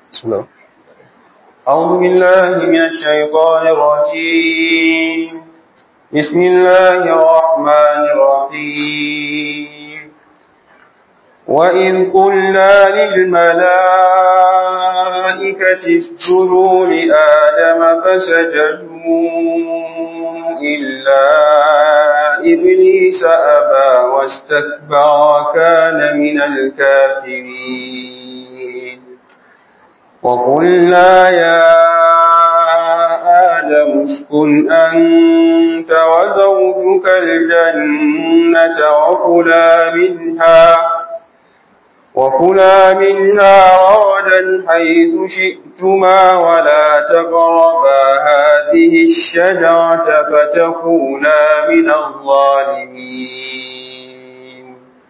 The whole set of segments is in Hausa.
بسم الله أعوذ بالله من الشيطان الرجيم بسم الله الرحمن الرحيم وإذ قلنا للملائكة اسجدوا لآدم فسجدوا إلا إبليس أبى واستكبر وكان من الكافرين وقلنا يا آدم اسكن أنت وزوجك الجنة وكلا منها وكلا منها رغدا حيث شئتما ولا تقربا هذه الشجرة فتكونا من الظالمين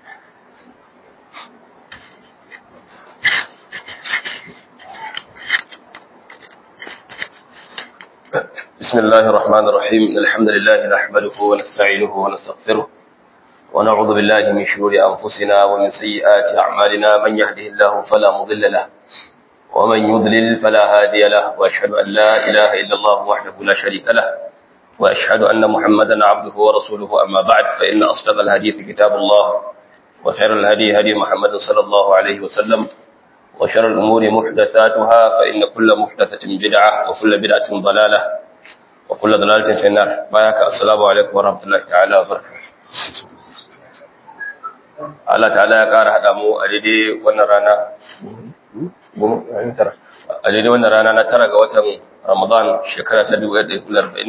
بسم الله الرحمن الرحيم إن الحمد لله نحمده ونستعينه ونستغفره ونعوذ بالله من شرور أنفسنا ومن سيئات أعمالنا من يهده الله فلا مضل له ومن يضلل فلا هادي له وأشهد أن لا إله إلا الله وحده لا شريك له وأشهد أن محمدا عبده ورسوله أما بعد فإن أصدق الحديث كتاب الله وخير الهدي هدي محمد صلى الله عليه وسلم وشر الأمور محدثاتها فإن كل محدثة بدعة وكل بدعة ضلالة وكل ضلالة في النار بارك السلام عليكم ورحمة الله تعالى وبركاته Allah ta'ala ya ƙara haɗa mu a daidai wannan rana a daidai wannan rana na tara ga watan Ramadan shekara ta 1946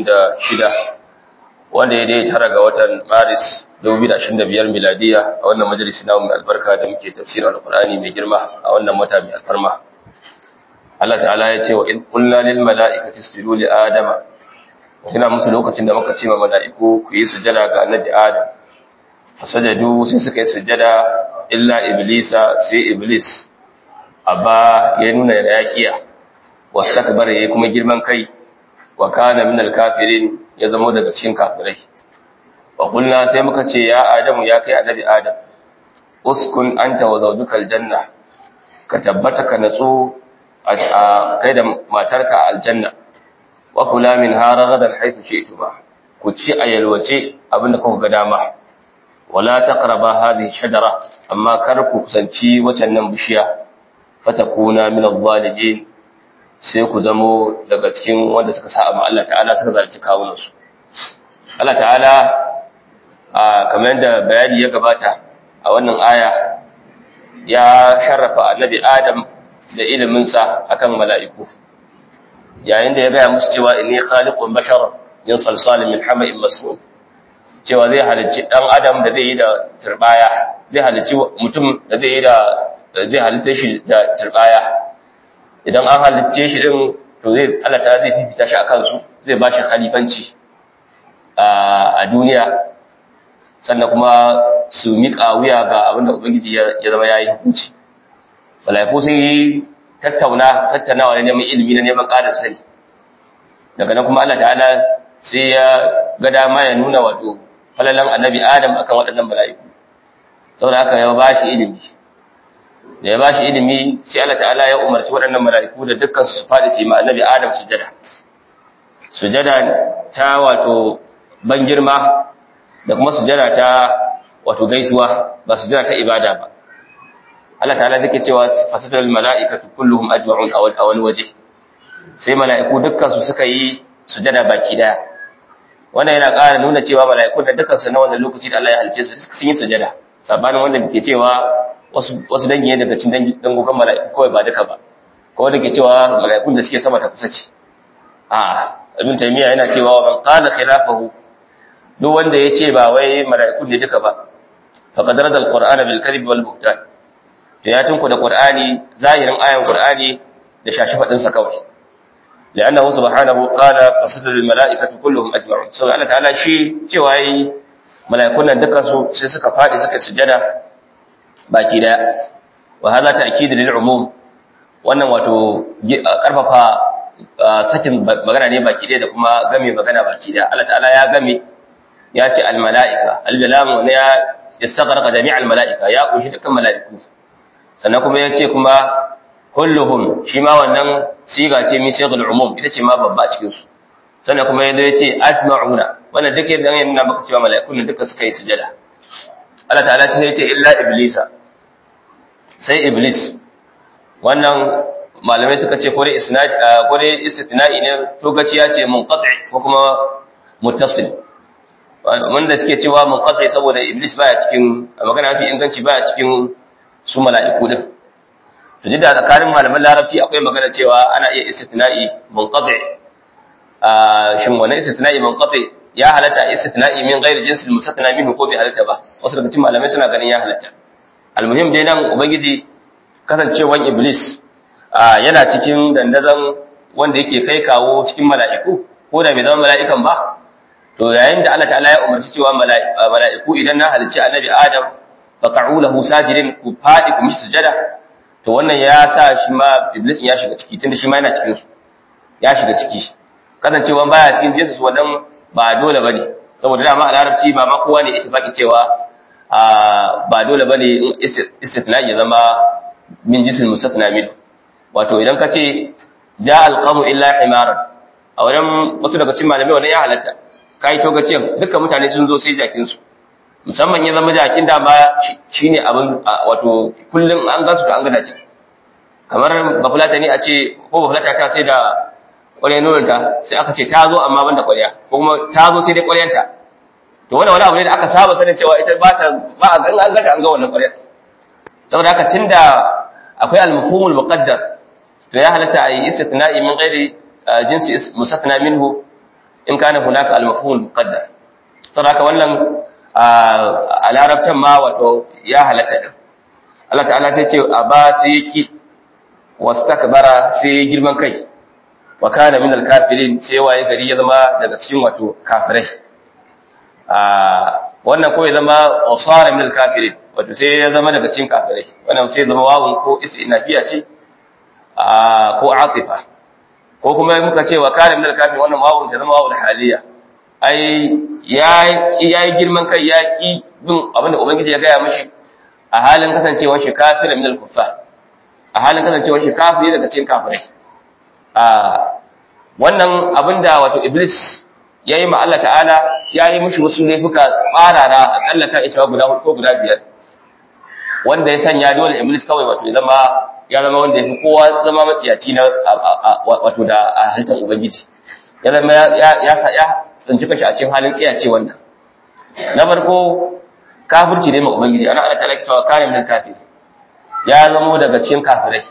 wanda ya dai tara ga watan Maris 2025 miladiya a wannan majalisi na mai albarka da muke tafsirin alqur'ani mai girma a wannan wata mai alfarma Allah ta'ala ya ce wa in qulna lil mala'ikati isjudu li adama kina musu lokacin da muka ce ma mala'iku ku yi sujada ga annabi adam fasajadu sai suka yi sujada illa iblisa sai iblis abba ya nuna da yakiya wastakbara yayi kuma girman kai wa kana minal kafirin ya zama daga cikin kafirai wa qulna sai muka ce ya adamu ya kai annabi adam uskun anta wa zawjuka aljanna ka tabbata ka natsu a kai da matarka aljanna wa kula min haragadan haythu shi'tuma ku ci a yalwace abinda kuka ga dama wala taqraba hadhihi shajara amma kar ku kusanci wacan nan bishiya fatakuna min adh-dhalimin sai ku zamo daga cikin wanda suka sa amma Allah ta'ala suka zalunci kawunan su Allah ta'ala a kamar yadda bayani ya gabata a wannan aya ya sharrafa annabi Adam da ilimin sa akan mala'iku yayin da ya gaya musu cewa inni khaliqun basharan min salsalin min hama'in masnun cewa zai halicci dan adam da zai yi da turbaya zai halicci mutum da zai yi da zai halitta shi da turbaya idan an halicce shi din to zai Allah ta zai fifita shi akan su zai ba shi khalifanci a duniya sannan kuma su miƙa wuya ga abin da ubangiji ya zama yayi hukunci malaiku sun yi tattauna tattaunawa ne neman ilimi na neman ƙarin sani daga nan kuma Allah ta'ala sai ya ga dama ya nuna wato falalan annabi Adam akan waɗannan mala'iku saboda haka ya ba shi ilimi da ya ba shi ilimi sai Allah ta'ala ya umarci waɗannan mala'iku da dukkan su faɗi su yi ma annabi Adam sujada sujada ta wato ban girma da kuma sujada ta wato gaisuwa ba sujada ta ibada ba Allah ta'ala zai cewa fasatul mala'ikatu kulluhum ajma'un a wani waje sai mala'iku dukkan su suka yi sujada baki daya wannan yana ƙara nuna cewa mala'ikun da dukkan su na wannan lokaci da Allah ya halice su sun yi sujada sabanin wanda ke cewa wasu wasu dangi ne daga cikin dangogon mala'iku kawai ba duka ba ko wanda ke cewa mala'ikun da suke sama ta kusa ce a ibn taymiya yana cewa man qala khilafahu duk wanda ya ce ba wai mala'ikun ne duka ba faqad rada al-qur'ana bil kadhib wal buhtan to ya tunku da qur'ani zahirin ayan qur'ani da shashi fadin sa kawai لأنه سبحانه قال فسجد الملائكة كلهم أجمعون سو الله تعالى shi cewa yi mala'ikun nan duka su sai suka fadi suka sujada baki daya wa hada ta'kid lil umum wannan wato karfafa sakin magana ne baki daya da kuma game magana baki daya Allah ta'ala ya game ya ce al mala'ika al lam ne ya istaghraqa jami' al mala'ika ya kunshi dukkan mala'iku sannan kuma ya ce kuma kulluhum shi ma wannan siga ce min shaykhul umum ita ce ma babba cikin su sannan kuma yadda yace ajma'una wannan duk yadda yana maka cewa mala'ikun duka suka yi sujada Allah ta'ala sai yace illa iblisa sai iblis wannan malamai suka ce kore isnad kore istithna'i ne to gaciya ce munqati ko kuma muttasil wanda suke cewa munqati saboda iblis baya cikin magana mafi inganci baya cikin su mala'iku din to da tsakanin malaman larabci akwai magana cewa ana iya istithna'i munqati shin wannan istithna'i munqati ya halatta istithna'i min ghairi jinsi al-mustathna minhu ko bai halatta ba wasu daga cikin malamai suna ganin ya halatta almuhim dai nan ubangiji kasancewan iblis yana cikin dandazon wanda yake kai kawo cikin mala'iku ko da bai zama mala'ikan ba to yayin da Allah ta'ala ya umarci cewa mala'iku idan na halicci annabi Adam faqa'u lahu sajidin ku fadi ku mishi sujada to wannan ya sa shi ma iblis ya shiga ciki tunda shi ma yana cikin su ya shiga ciki kasancewa baya cikin jinsu su wannan ba dole bane saboda dama a larabci ba ma kowa ne ittifaqi cewa ba dole bane istithna ya zama min jinsil mustathna min wato idan ka ce ja alqamu illa himaran a wannan wasu daga cikin malamai wannan ya halatta kai to ga cewa dukkan mutane sun zo sai jakin su musamman ya zama jakin da ba shine abin wato kullum an gansu to an ga dace kamar bafulata ne a ce ko bafulata ta sai da ƙwarya nononta sai aka ce ta zo amma ban da ƙwarya ko kuma ta zo sai dai ƙwaryanta to wannan wani abu ne da aka saba sanin cewa ita ba ta ba a gan an gata an ga wannan ƙwaryar saboda haka tunda akwai al-mafhumul muqaddar to ya halatta a yi istithna'i min ghairi jinsi musathna minhu in kana hunaka al-mafhumul muqaddar saboda haka wannan a larabtan ma wato ya halatta din Allah ta'ala sai ce a ba sai yaki wastakbara sai girman kai wa kana min al-kafirin sai waye gari ya zama daga cikin wato kafirai wannan ko ya zama wasara min al-kafirin wato sai ya zama daga cikin kafirai wannan sai zama wawun ko istinafiya ce ko atifa ko kuma muka ce wa kana min al-kafirin wannan wawun ta zama wawul haliya ai ya yi girman kai ya ki bin abinda ubangiji ya gaya mishi a halin kasancewar shi kafirin min al-kuffar a halin kasancewar shi kafiri daga cikin kafirai a wannan abinda wato iblis ya yi ma Allah ta'ala ya yi mishi wasu laifuka tsarara akalla ta isa guda hudu ko guda biyar wanda ya sanya dole iblis kawai wato ya zama ya zama wanda ya fi kowa zama matsiyaci na wato da a halittar ubangiji ya zama ya ya tsinci kashi a cikin halin tsiyace wannan na farko kafirci ne ma ubangiji ana Allah ta'ala cewa kare min kafir ya zama daga cikin kafirai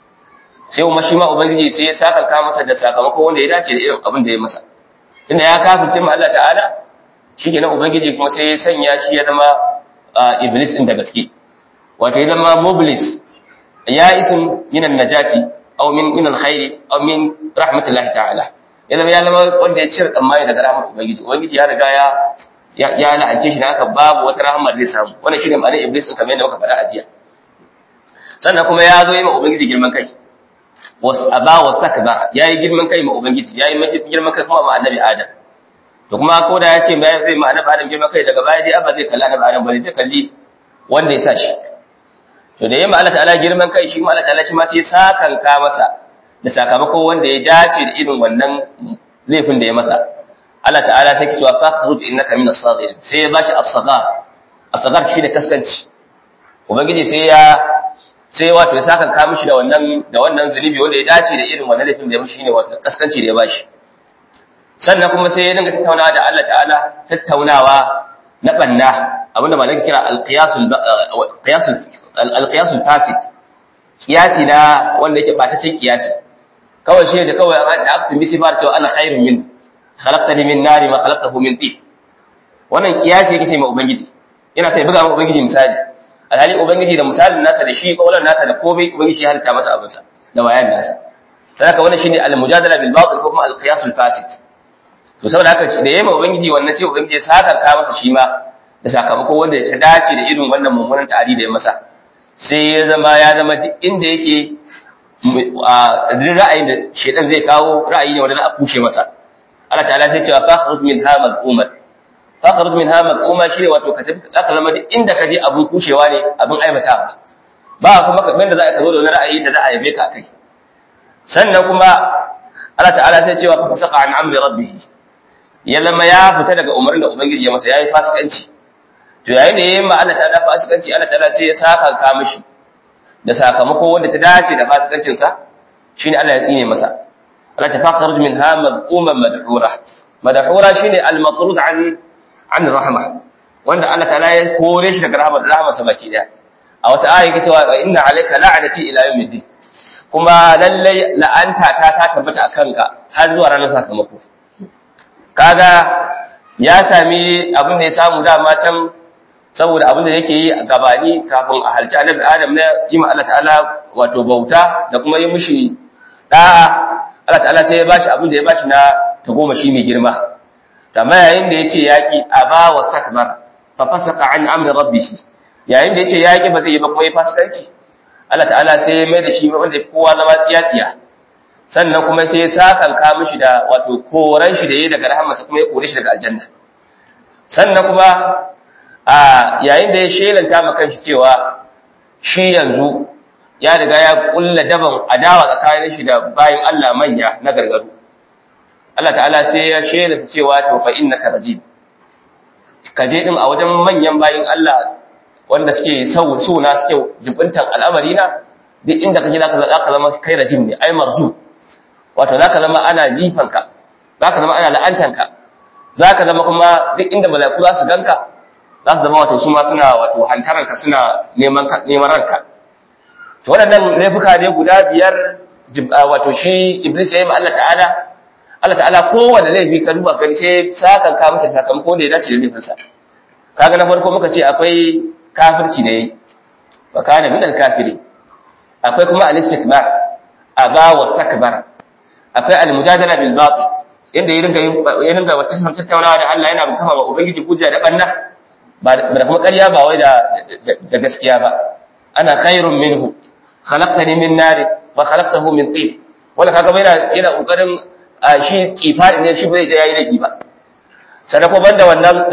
sai kuma shi ma ubangiji sai ya saka ka masa da sakamako wanda ya dace da irin abin da ya masa tunda ya kafirce ma Allah ta'ala shikenan ubangiji kuma sai ya sanya shi ya zama iblis din da gaske wato ya zama mublis ya isim min najati aw min min alkhairi aw min rahmatillahi ta'ala ya zama ya zama wanda ya cire tsammani daga rahmar ubangiji ubangiji ya riga ya ya la'ance shi haka babu wata rahmar zai samu wannan shine ma'anar iblis din kamar yadda muka faɗa a jiya sannan kuma ya zo yi ma ubangiji girman kai aba wastakbara yayi girman kai ma ubangiji yayi girman kai kuma ma annabi adam to kuma ko da yace mai zai ma annabi adam girman kai daga baya dai abba zai kalla annabi adam bane zai kalli wanda ya sa shi to da yamma Allah ta'ala girman kai shi ma Allah ta'ala shi ma sai sakan ka masa da sakamako wanda ya dace da irin wannan laifin da ya masa Allah ta'ala sai ki cewa fakhruj innaka min as-saghirin sai ya bashi as-saghar as-saghar shi da kaskanci ubangiji sai ya sai wato ya saka ka mishi da wannan da wannan zunubi wanda ya dace da irin wannan laifin da ya mishi shine wato kaskanci da ya bashi sannan kuma sai ya dinga tattaunawa da Allah ta'ala tattaunawa na banna abinda malaka kira al-qiyasul qiyasul al-qiyasul fasid qiyasi na wanda yake batacin qiyasi kawai shi da kawai da aka misi fara cewa ana khairun min khalaqtani min nari ma khalaqtahu min tin wannan qiyasi yake sai ma ubangiji yana sai buga ma ubangiji misali alhali ubangiji da misalin nasa da shi kaulan nasa da komai ubangiji ya halitta masa abinsa da bayan nasa saboda wannan shine al-mujadala bil batil ko kuma al-qiyas al-fasid to saboda haka da yayin ubangiji wannan sai ubangiji ya saka ka masa shi ma da sakamako wanda ya dace da irin wannan mummunan ta'adi da ya masa sai ya zama ya zama duk inda yake a ra'ayin da shedan zai kawo ra'ayi ne wanda za a kushe masa Allah ta'ala sai cewa fakhruj min hamal ummat fakhruj min hamal umma shine wato ka tafi aka zama duk inda ka je abun kushewa ne abun aibatawa ba kuma kamar da za a zo da wani ra'ayi da za a yabe ka kai sannan kuma Allah ta'ala sai cewa fa fasaqa an amri rabbih ya lama ya fita daga umarnin da ubangiji ya masa yayi fasikanci to yayin da yayin ma Allah ta'ala fasikanci Allah ta'ala sai ya saka ka mishi da sakamako wanda ta dace da fasikancin sa shine Allah ya tsine masa Allah ta fakhruj minha mad'uman madhura madhura shine al-matrud an an rahma wanda Allah ta'ala ya kore shi daga rahmar rahmarsa baki daya a wata aya yake cewa inna alayka la'nati ila yawmiddin kuma lallai la'anta ta ta tabbata akan ka har zuwa ranar sakamako kaga ya sami abin da ya samu dama can saboda abin da yake yi a gabani kafin a halci annabi adam na yi ma Allah ta'ala wato bauta da kuma yi mushi da'a Allah ta'ala sai ya bashi abin da ya bashi na tagomashi mai girma amma yayin da yace yaki aba wa sakbar fa fasaqa an amri rabbih yayin da yace yaki ba zai yi ba kuma ya fasikanci Allah ta'ala sai ya mai da shi wanda kowa zama tsiyatsiya sannan kuma sai ya sakanka mishi da wato koran shi da yayi daga rahmarsa kuma ya kore shi daga aljanna sannan kuma a yayin da ya shelanta ma kanshi cewa shi yanzu ya riga ya kulla daban adawa tsakanin shi da bayin Allah manya na gargaru Allah ta'ala sai ya shelanta cewa to fa innaka rajim ka je din a wajen manyan bayin Allah wanda suke suna suke jibintan al'amari na duk inda kake zaka zaka zama kai rajim ne ai marzu wato zaka zama ana jifanka zaka zama ana la'antanka zaka zama kuma duk inda mala'iku za su ganka za su zama wato su ma suna wato hantaranka suna neman neman ranka to waɗannan laifuka ne guda biyar wato shi iblis ya yi ma Allah ta'ala Allah ta'ala kowanne laifi ka duba gani sai sakan ka maka sakamako da ya dace da laifinsa kaga na farko muka ce akwai kafirci ne wa kana min al-kafiri akwai kuma al-istikbar aba wa stakbara akwai al-mujadala bil batil inda ya ringa ya ringa wata tattaunawa da Allah yana kafa wa ubangiji hujja da banna ba da kuma ƙarya ba wai da da gaskiya ba ana khairun minhu khalaqtani min nar wa khalaqtahu min tin wala kaga yana yana kokarin shi kifa ne shi bai da yayi laifi ba sannan ko banda wannan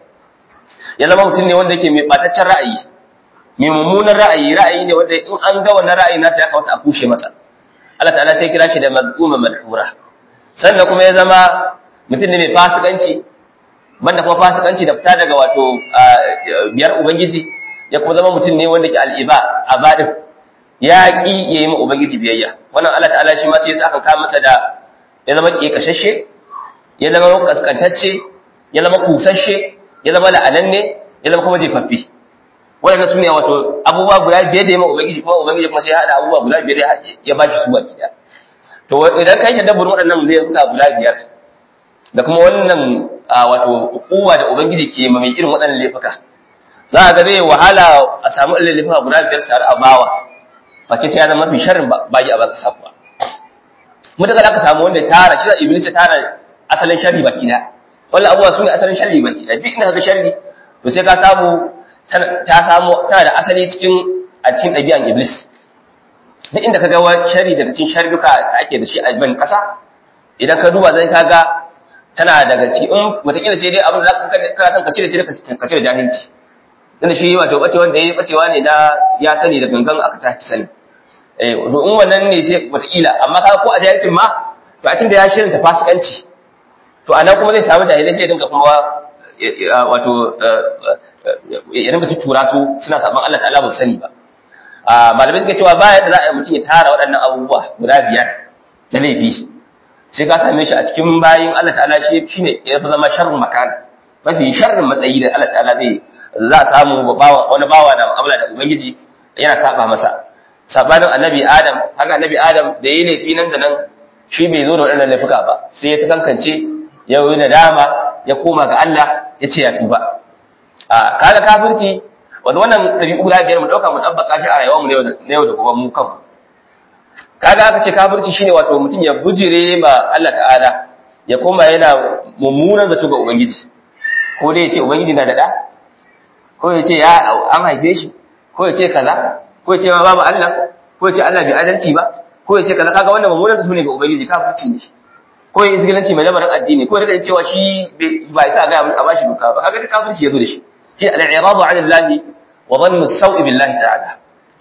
ya zama mutum ne wanda yake mai bataccen ra'ayi mai mummunan ra'ayi ra'ayi ne wanda in an ga wannan ra'ayi nasa ya kawata a kushe masa Allah ta'ala sai kira shi da maz'uma malhura sannan kuma ya zama mutum ne mai fasikanci banda kuma fasikanci da fita daga wato biyar ubangiji ya kuma zama mutum ne wanda ke al'iba a badin ya ki ya yi ma ubangiji biyayya wannan Allah ta'ala shi ma sai ya saka ka masa da ya zama kekashashe ya zama kaskantacce ya zama kusasshe ya zama la'ananne ya zama kuma jefaffe waɗanda su ne wato abubuwa guda biyar da ya ma ubangiji kuma ubangiji kuma sai ya haɗa abubuwa guda biyar ya ba shi su baki ɗaya to idan ka yi shaddabar waɗannan laifuka guda biyar da kuma wannan wato hukuma da ubangiji ke ma mai irin waɗannan laifuka za a ga zai wahala a samu irin laifuka guda biyar tare a bawa face sai ya zama mafi sharrin bayi a baka sakuwa mutakar aka samu wanda tara shi da iblis ta tara asalin sharri baki ɗaya wannan abubuwa su ne asalin sharri baki ɗaya duk inda ka ga sharri to sai ka samu ta samu tana da asali cikin a cikin ɗabi'an iblis duk inda ka ga shari daga cikin sharruka da ake da shi a ban ƙasa idan ka duba zai kaga tana daga cikin wataƙila sai dai abin da kana son ka cire sai ka cire jahilci tunda shi wato bace wanda ya bacewa ne na ya sani da gangan aka tashi sani eh to in wannan ne sai wataƙila amma kaga ko a jahilcin ma to a tunda ya shirin ta fasikanci to anan kuma zai samu jahilai sai dinka kuma wato ya rinka tuttura su suna saban Allah ta'ala ba sani ba malamai suka cewa ba yadda za a yi mutum ya tara waɗannan abubuwa guda biyar na laifi sai ka same shi a cikin bayin Allah ta'ala shi shine ya fi zama sharrin makana mafi sharrin matsayi da Allah ta'ala zai za a samu wani bawa da mu'amala da ubangiji yana saba masa sabanin annabi adam haka annabi adam da yayi laifi nan da nan shi bai zo da waɗannan laifuka ba sai ya kankance ya yi nadama ya koma ga Allah ya ce ya tuba a kaga kafirci wanda wannan ɗabi'u guda biyar mu ɗauka mu ɗabbaka shi a rayuwar mu na yau da gobe mu kanmu kaga aka ce kafirci shine wato mutum ya bujire ma Allah ta'ala ya koma yana mummunan zato ga ubangiji ko dai ya ce ubangiji na da ɗa ko ya ce ya an haife shi ko ya ce kaza ko ya ce ma babu Allah ko ya ce Allah bai adalci ba ko ya ce kaza kaga wannan mummunan zato ne ga ubangiji kafirci ne ko ya izgilanci mai lamarin addini ko da cewa shi ba isa ga a bashi doka ba kaga kafirci yazo da shi shi al-i'radu 'ala Allah wa dhannu as-saw'i billahi ta'ala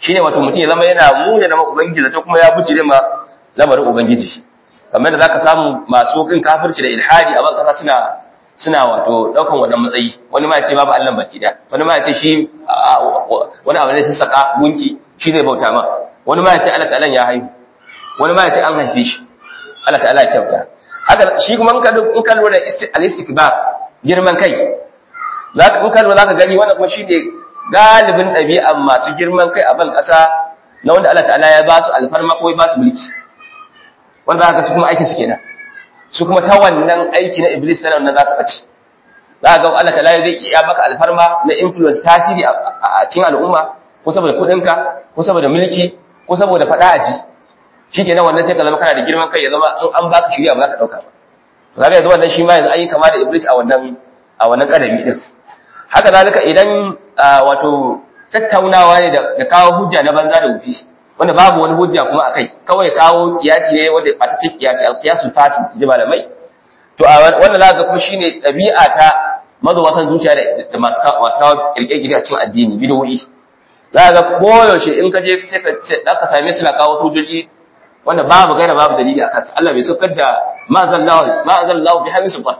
shine wato mutum ya zama yana mune na ubangiji zato kuma ya bujire ma lamarin ubangiji kamar da zaka samu masu kin kafirci da ilhadi a ban kasa suna suna wato daukan wannan matsayi wani ma ya ce babu Allah baki da wani ma ya ce shi wani abu ne ta saka gunki shi zai bauta ma wani ma ya ce Allah ta'ala ya haihu wani ma ya ce an haife shi Allah ta'ala ya kyauta haka shi kuma in ka in ka lura al-istikbar girman kai zaka in ka lura zaka gani wannan kuma shine galibin ɗabi'an masu girman kai a ban ƙasa na wanda Allah ta'ala ya ba su alfarma ko ya ba su mulki wanda haka su kuma aikin su kenan su kuma ta wannan aiki na iblis tana wannan za su ɓace za ga Allah ta'ala zai iya baka alfarma na influence tasiri a cikin al'umma ko saboda kuɗinka ko saboda mulki ko saboda faɗa aji shi kenan wannan sai ka zama kana da girman kai ya zama in an baka shirya ba za ka ɗauka ba kaga yanzu wannan shi ma yanzu an yi kama da iblis a wannan a wannan kadami din haka zalika idan wato tattaunawa ne da kawo hujja na banza da wufi wanda babu wani hujja kuma akai kawai kawo kiyasi ne wanda ba ta ce kiyasi alqiyasul fasid ji malamai to a wannan zaka kuma shine dabi'a ta mazuwa zuciya da masu kawo kirkire a cikin addini bid'o'i za ga koyaushe in ka je sai ka ka same su na kawo sojoji wanda babu gaira babu dalili a kansa Allah bai saukar da ma zallahu ma zallahu bi hamisu ba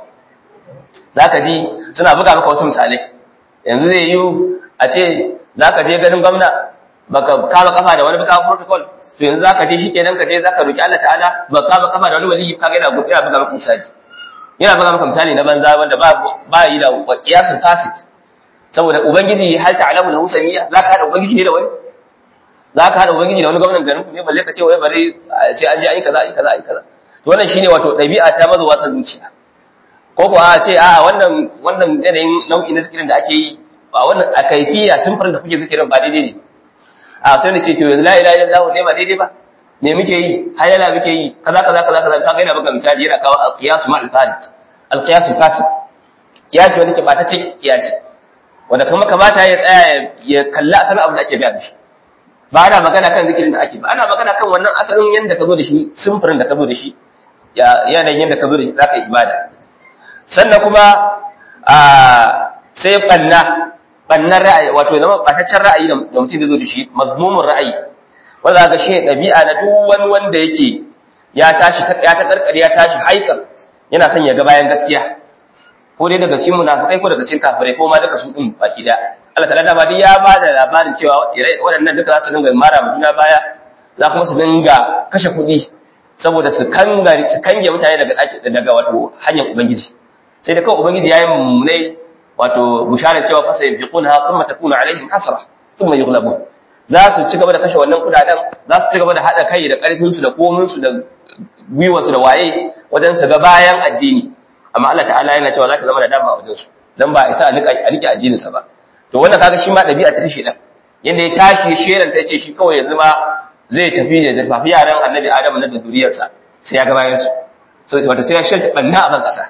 zaka ji suna buga maka wasu misalai yanzu zai yi a ce zaka je ganin gwamna baka kama kafa da wani baka protocol to yanzu zaka je shikenan ka je zaka roki Allah ta'ala baka kama kafa da wani wali ka ga yana buga maka misali yana buga maka misali na banza wanda ba ba yi da qiyasul fasid saboda ubangiji hal ta'lamu lahu samiyya zaka hada ubangiji ne da wani zaka hada ubangiji da wani gwamnatin garin ne balle ka ce wai bare sai an je an yi kaza an yi kaza an yi kaza to wannan shine wato dabi'a ta mazuwa ta zuciya ko ko a ce a wannan wannan yanayin nau'i na zikirin da ake yi a wannan a kaifiya simfar da kuke zikirin ba daidai ne a sai ne ce to yanzu la ilaha illallah ne ba daidai ba me muke yi hayala muke yi kaza kaza kaza kaza kaga yana buga misali yana kawo al-qiyas ma al-fasid al-qiyas fasid qiyas wanda ke bata ce qiyas wanda kuma kamata ya tsaya ya kalla asalin abu da ake biya shi ba ana magana kan zikirin da ake ba ana magana kan wannan asalin yanda ka zo da shi simfirin da ka zo da shi ya yanayin yanda ka zo da shi zaka yi ibada sannan kuma a sai banna bannan ra'ayi wato zama bataccen ra'ayi da mutum da zo da shi mazmumin ra'ayi wanda ga shi ɗabi'a na duk wani wanda yake ya tashi ya ta karkare ya tashi haikar yana son ya ga bayan gaskiya ko dai daga cikin munafikai ko daga cikin kafirai ko ma duka su din baki da Allah ta'ala da dai ya ba da labarin cewa waɗannan duka za su dinga mara mutuna baya za kuma su dinga kashe kuɗi saboda su kanga su kange mutane daga daga wato hanyar ubangiji sai da kawai ubangiji ya yi mummunai wato bisharar cewa fasa yin fiƙuna kuma ta kuna alaihim hasara sun mai yughlabu za su ci gaba da kashe wannan kudaden za su ci gaba da haɗa kai da ƙarfinsu da kominsu da gwiwarsu da waye wajen su ga bayan addini amma Allah ta'ala yana cewa za ta zama da dama a wajensu dan ba isa a rike addininsa ba to wannan kaga shi ma ɗabi'a ta shi ɗan yadda ya tashi sheran ta ce shi kawai yanzu ma zai tafi da zurfafi yaran annabi adamu na da zuriyarsa sai ya ga bayansu sai wata sai ya shirta ɓanna a ban ƙasa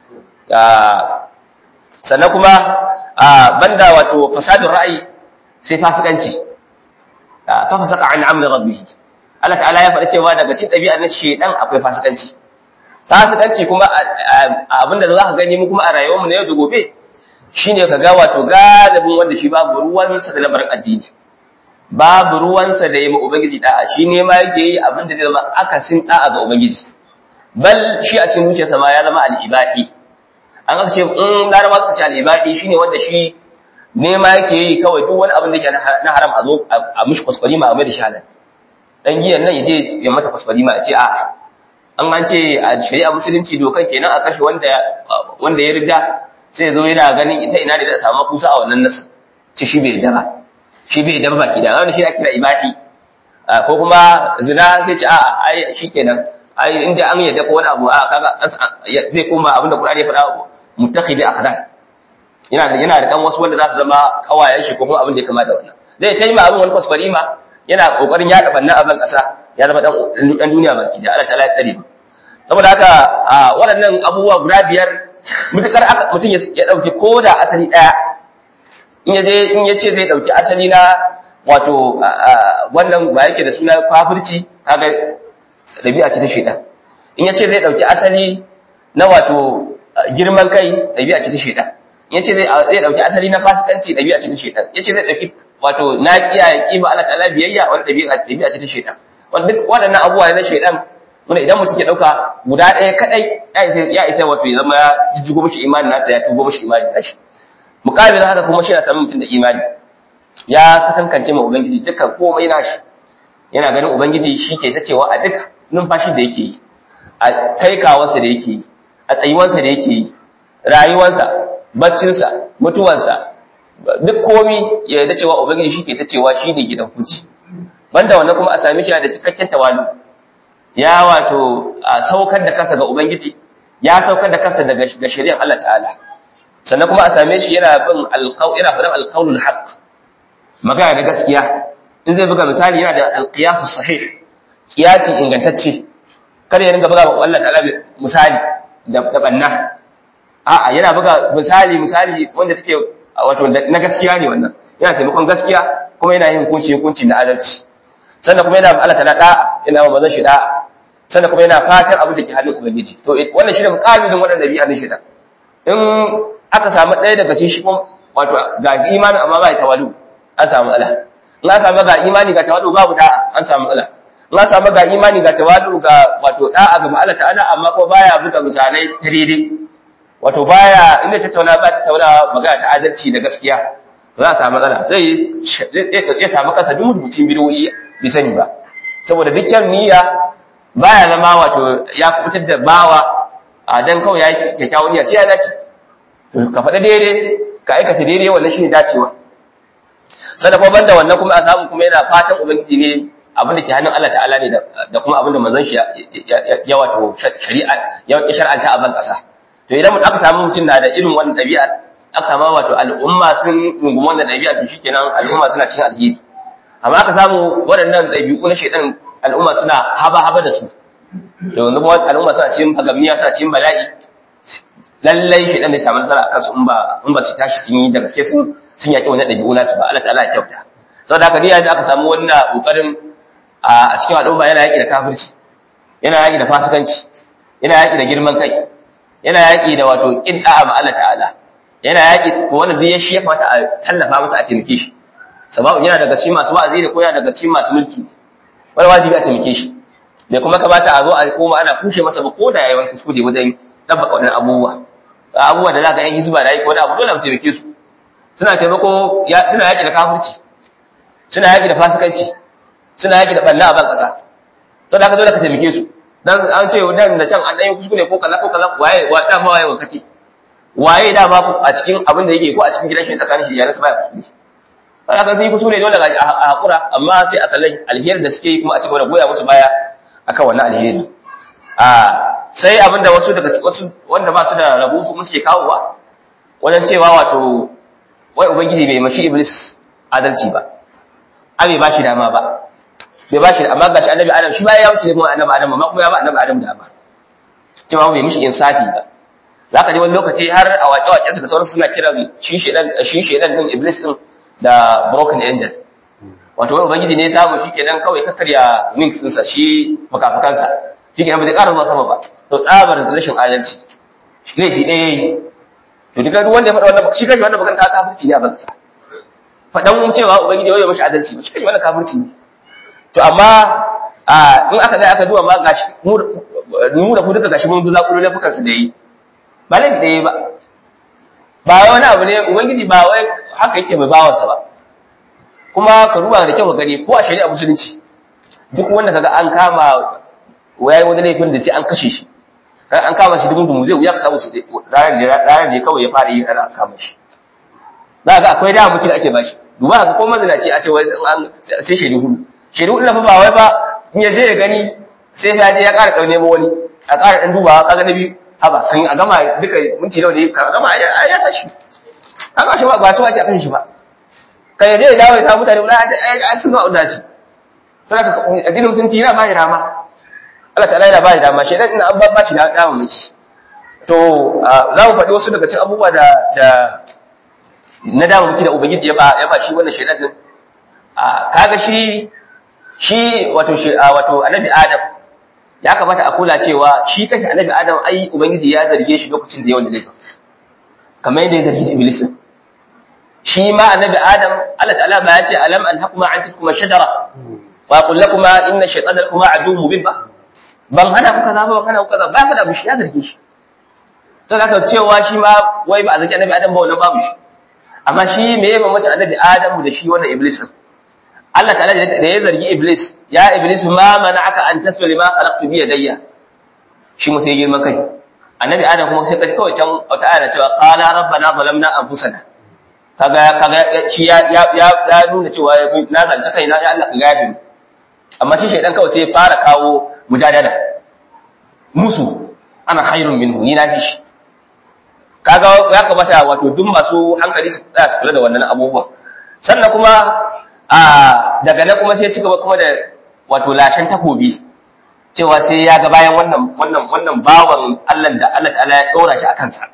sannan kuma banda wato fasadun ra'ayi sai fasikanci fa fasaka an amri rabbih Allah ta'ala ya faɗa cewa daga cikin ɗabi'ar na shedan akwai fasikanci fasikanci kuma abinda za ka gani mu kuma a rayuwar mu na yau da gobe shine ka ga wato galibin wanda shi babu ruwansa da lamarin addini babu ruwansa da yi ma ubangiji da'a shi ne ma yake yi abinda zai zama akasin da'a ga ubangiji bal shi a cikin zuciyarsa ma ya zama al'ibahi an aka ce in laraba suka ce al'ibadi shine wanda shi nema yake yi kawai duk wani abin da yake na haram a zo a mishi kwaskwari ma a mai da shi halal dan giyan nan yaje ya mata kwaskwari ma a ce a'a an an ce a shari'a musulunci dokan kenan a kashe wanda wanda ya riga sai zo yana ganin ita ina ne da samu kusa a wannan nasa ce shi bai da ba shi bai da baki da wannan shi ake kira ibadi ko kuma zina sai ce a'a ai shikenan ai inda an yadda ko wani abu a kaga zai koma abin da Qur'ani ya faɗa mutakhidi akhlaq yana da yana da kan wasu wanda za su zama kawayen shi ko kuma abin da ya kama da wannan zai ta yi ma abin wani kwaskwari ma yana kokarin yaɗa bannan abin ƙasa ya zama dan duniya baki da Allah ta'ala ya tsare saboda haka waɗannan abubuwa guda biyar mutukar mutum ya ɗauki ko da asali ɗaya in ya je in ya ce zai ɗauki asali na wato wannan ba yake da suna kafirci kaga ɗabi'a ce ta shaidan in ya ce zai ɗauki asali na wato girman kai ɗabi'a ce ta shaidan in ya ce zai ɗauki asali na fasikanci ɗabi'a ce ta shaidan ya ce zai ɗauki wato na kiyaye kima Allah ta'ala biyayya wani dabi'a dabi'a ce ta shaytan wanda duk waɗannan abubuwa ne na shaytan wanda idan mutum ya dauka guda ɗaya kadai ya isa ya isa wato ya zama ya jijjigo mishi imanin nasa ya tubo mishi imanin nashi muqabil haka kuma shi na samun mutum da imani ya sakankance ma ubangiji dukkan komai nashi yana ganin ubangiji shi ke sacewa a duk numfashin da yake yi a kaikawarsa da yake yi a tsayuwarsa da yake yi rayuwarsa baccinsa mutuwarsa duk komi ya yarda cewa ubangiji shi ke sacewa shi ne gidan hukunci banda wannan kuma a same shi da cikakken tawalu ya wato a saukar da kansa ga ubangiji ya saukar da kansa daga ga shari'ar Allah ta'ala sannan kuma a same shi yana bin alqaul yana faɗin alqaulul haqq magana da gaskiya in zai buga misali yana da alqiyasu sahih qiyasi ingantacce kada ya ringa buga wa Allah ta'ala misali da da banna a'a yana buga misali misali wanda take wato na gaskiya ne wannan yana taimakon gaskiya kuma yana yin hukunci hukunci na adalci sannan kuma yana Allah ta'ala da'a yana ma bazan shi da'a sannan kuma yana fatan abin da ke hannun ubangiji to wannan shi ne muqabilin wannan dabi'a ne shi da in aka samu ɗaya daga cikin shi kuma wato ga imanin amma ba ya tawalu an samu matsala in aka samu ga imani ga tawalu babu da'a an samu matsala in aka samu ga imani ga tawalu ga wato da'a ga Allah ta'ala amma kuma baya buga misalai ta daidai wato baya inda tattauna ba tattauna magana ta adalci da gaskiya za a samu matsala zai ya samu kasa duk mutuncin bidoyi bai sani ba saboda dukkan niyya baya zama wato ya kubutar da bawa a dan kawai ya yi kyakkyawan niyya sai ya dace to ka faɗa daidai ka aikata daidai wannan shine dacewa sannan kuma banda wannan kuma a samu kuma yana fatan ubangiji ne abin da ke hannun Allah ta'ala ne da kuma abin da manzon shi ya wato shari'a ya shar'anta a ban kasa to idan aka samu mutum na da irin wannan ɗabi'a aka samu wato al'umma sun rungumi wannan ɗabi'a to shikenan al'umma suna cikin alheri amma aka samu waɗannan ɗabi'u na shaidan al'umma suna haba-haba da su to yanzu kuma al'umma suna cikin fagamiya suna cikin bala'i lallai shaidan ne samu nasara akan su in ba in ba su tashi sun yi da gaske sun sun yaƙi wannan ɗabi'u nasu ba Allah ta'ala ya kyauta saboda haka ni yanzu aka samu wannan kokarin a cikin al'umma yana yaƙi da kafirci yana yaƙi da fasikanci yana yaƙi da girman kai yana yaƙi da wato ƙin da'a ma Allah ta'ala yana yaƙi ko wannan duk ya shi ya kamata a tallafa masa a taimake shi sababin yana daga cikin masu wa'azi ne ko yana daga cikin masu mulki wani wajibi a taimake shi bai kuma kamata a zo a koma ana kushe masa ba ko da yayi wani kuskure wajen dabbaka wannan abubuwa abubuwa da zaka yan hizba da yi ko wani abu dole mu taimake su suna taimako suna yaƙi da kafirci suna yaƙi da fasikanci suna yaƙi da ɓalla a ban ƙasa sau da haka dole ka taimake su dan an ce dan da can an ɗan yi kuskure ko kaza ko kaza waye wa dama waye wakati waye dama a cikin abin da yake ko a cikin gidan shi tsakanin shi da yaransa baya kuskure sai aka sai kuskure dole ga a hakura amma sai a kallai alheri da suke yi kuma a cikin da goya musu baya akan wannan alheri a sai abin da wasu daga wasu wanda ba su da rabo su musu ke kawowa wajen cewa wato wai ubangiji bai mashi iblis adalci ba abi ba shi dama ba bai ba shi amma gashi annabi adam shi ba ya wuce kuma annabi adam amma kuma ya ba annabi adam dama cewa bai mishi insafi ba za ka ji wani lokaci har a waƙe-waƙensa da sauransu suna kira shi shedan din iblis din da broken angel wato wani ubangiji ne samu shi kenan kawai kakkarya wings ɗinsa shi makafakansa shi kenan ba zai ƙara zuwa sama ba to tsabar rashin adalci laifi ɗaya yi to duka duk wanda ya faɗa wannan shi kashi wannan magana ta kafirci ne a bansa faɗan cewa ubangiji ya mashi adalci ba shi kashi wannan kafirci ne to amma in aka dai aka duba ma gashi mu da ku duka gashi mun zuza kullu laifukan su da yi ba laifi da yi ba ba wani abu ne ubangiji ba wai haka yake mai bawansa ba kuma ka duba da kyau ka gani ko a shari'a musulunci duk wanda kaga an kama yayi wani laifin da sai an kashe shi kan an kama shi dubun dumu zai wuya ka samu shi ranar da ranar da kawai ya fara yi ana kama shi za ga akwai da mutum da ake bashi duba ka ko mazinaci a ce wai an sai shaidu hudu shaidu hudu fa ba wai ba in ya je ya gani sai ya je ya ƙara ɗau nemo wani a ƙara ɗan dubawa kaga na biyu haba kan a gama duka minti nawa ne ka gama ya tashi haka shi ba ba su ake akan shi ba kan yaje ya dawo ya samu mutane wala ai sun ga audaci sai ka addinin musulunci yana ba shi dama Allah ta'ala yana ba shi dama shedan ina an ba shi dama miki to za mu faɗi wasu daga cikin abubuwa da da na dama miki da ubangiji ya ba ya ba shi wannan shedan din kaga shi shi wato shi wato annabi adam ya kamata a kula cewa shi kanshi annabi adam ai ubangiji ya zarge shi lokacin da yawan da laifin kamar yadda ya zargi iblis shi ma annabi adam Allah ta'ala ba ya ce alam an hakuma an tilkuma shajara wa qul lakuma inna shaytana lakuma aduwwun mubin ba ban hana ku kaza ba kana ku kaza ba ka da mushi ya zarge shi sai ka cewa shi ma wai ba a zaki annabi adam ba wannan babu shi amma shi me ya mamaci annabi adam da shi wannan iblis Allah ta'ala da ya zargi iblis ya iblis ma mana'aka an tasbi lima khalaqtu bi yadayya shi mu sai girman kai annabi adam kuma sai kawai can wata aya cewa qala rabbana zalamna anfusana kaga kaga shi ya ya ya nuna cewa na zance kaina ya Allah ka gafi amma shi shaydan kawai sai ya fara kawo mujadala musu ana khairun minhu ni na fi shi kaga ya kamata wato duk masu hankali su tsaya su kula da wannan abubuwan sannan kuma a daga nan kuma sai ci gaba kuma da wato lashen takobi cewa sai ya ga bayan wannan wannan wannan bawan Allah da Allah ta'ala ya dora shi a kansa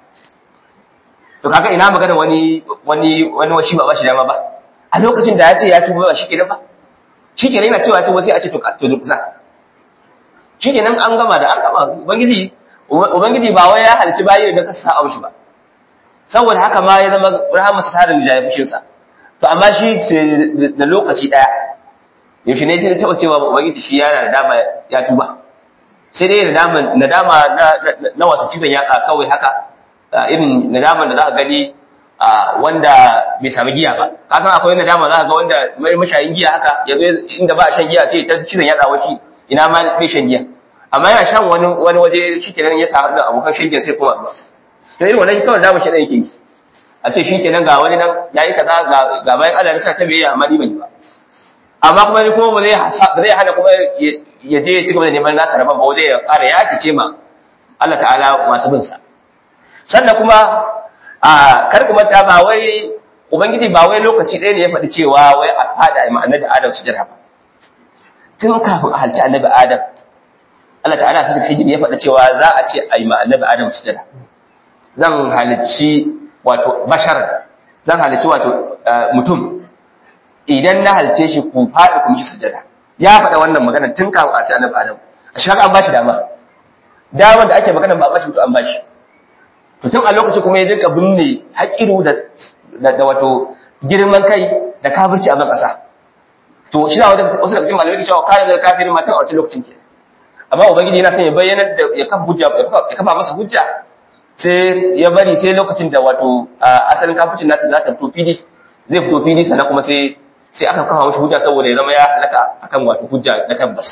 to kaga ina magana wani wani wani washi ba bashi dama ba a lokacin da ya ce ya tuba ba shikenan ba shikenan yana cewa ya tuba sai a ce to to kusa shikenan an gama da an gama ubangiji ubangiji ba wai ya halci bayi da ka sa'a mishi ba saboda haka ma ya zama rahamarsa ta da jaye fushin sa to amma shi da lokaci daya yaushe ne sai taɓa cewa ubangiji shi yana da dama ya tuba sai dai nadama nadama na na wato cizon yaka kawai haka irin nadaman da za ka gani wanda bai sami giya ba ka san akwai nadama za ka ga wanda mai mashayin giya haka yanzu inda ba a shan giya sai ta cizon yaka washi ina ma bai shan giya amma yana shan wani wani waje shikenan ya samu da abokan shan giya sai kuma ba to irin wannan kawai damu shi da yake yi a ce shikenan ga wani nan yayi kaza ga bayan Allah ya sa ta biyayya amma ni ban yi ba amma kuma ni kuma ba zai ba zai hana kuma ya je ya ci gaba da neman nasa rabon ba zai ya ƙara ya kice ma Allah ta'ala masu bin sa sannan kuma a kar ku manta ba wai ubangiji ba wai lokaci ɗaya ne ya faɗi cewa wai a fada ma annabi Adam su jira ba tun kafin a halci annabi Adam Allah ta'ala ta hijiri ya faɗi cewa za a ce a yi ma annabi Adam su jira zan halicci wato bashar zan halicci wato mutum idan na halce shi ku faɗi ku mishi sujada ya faɗa wannan magana tun kafin a ci annabi Adam a shi an bashi dama damar da ake magana ba a bashi to an bashi to tun a lokaci kuma ya dinka binne haƙiru da da wato girman kai da kafirci a ban ƙasa to shi na wasu daga cikin malamai su cewa kayan da kafirin matan a wancan lokacin ke amma ubangiji yana son ya bayyana da ya kafa hujja ya kafa masa hujja sai ya bari sai lokacin da wato asalin kafircin nasa za ta fito fili zai fito fili sannan kuma sai sai aka kafa mashi hujja saboda ya zama ya halaka akan wato hujja na tabbas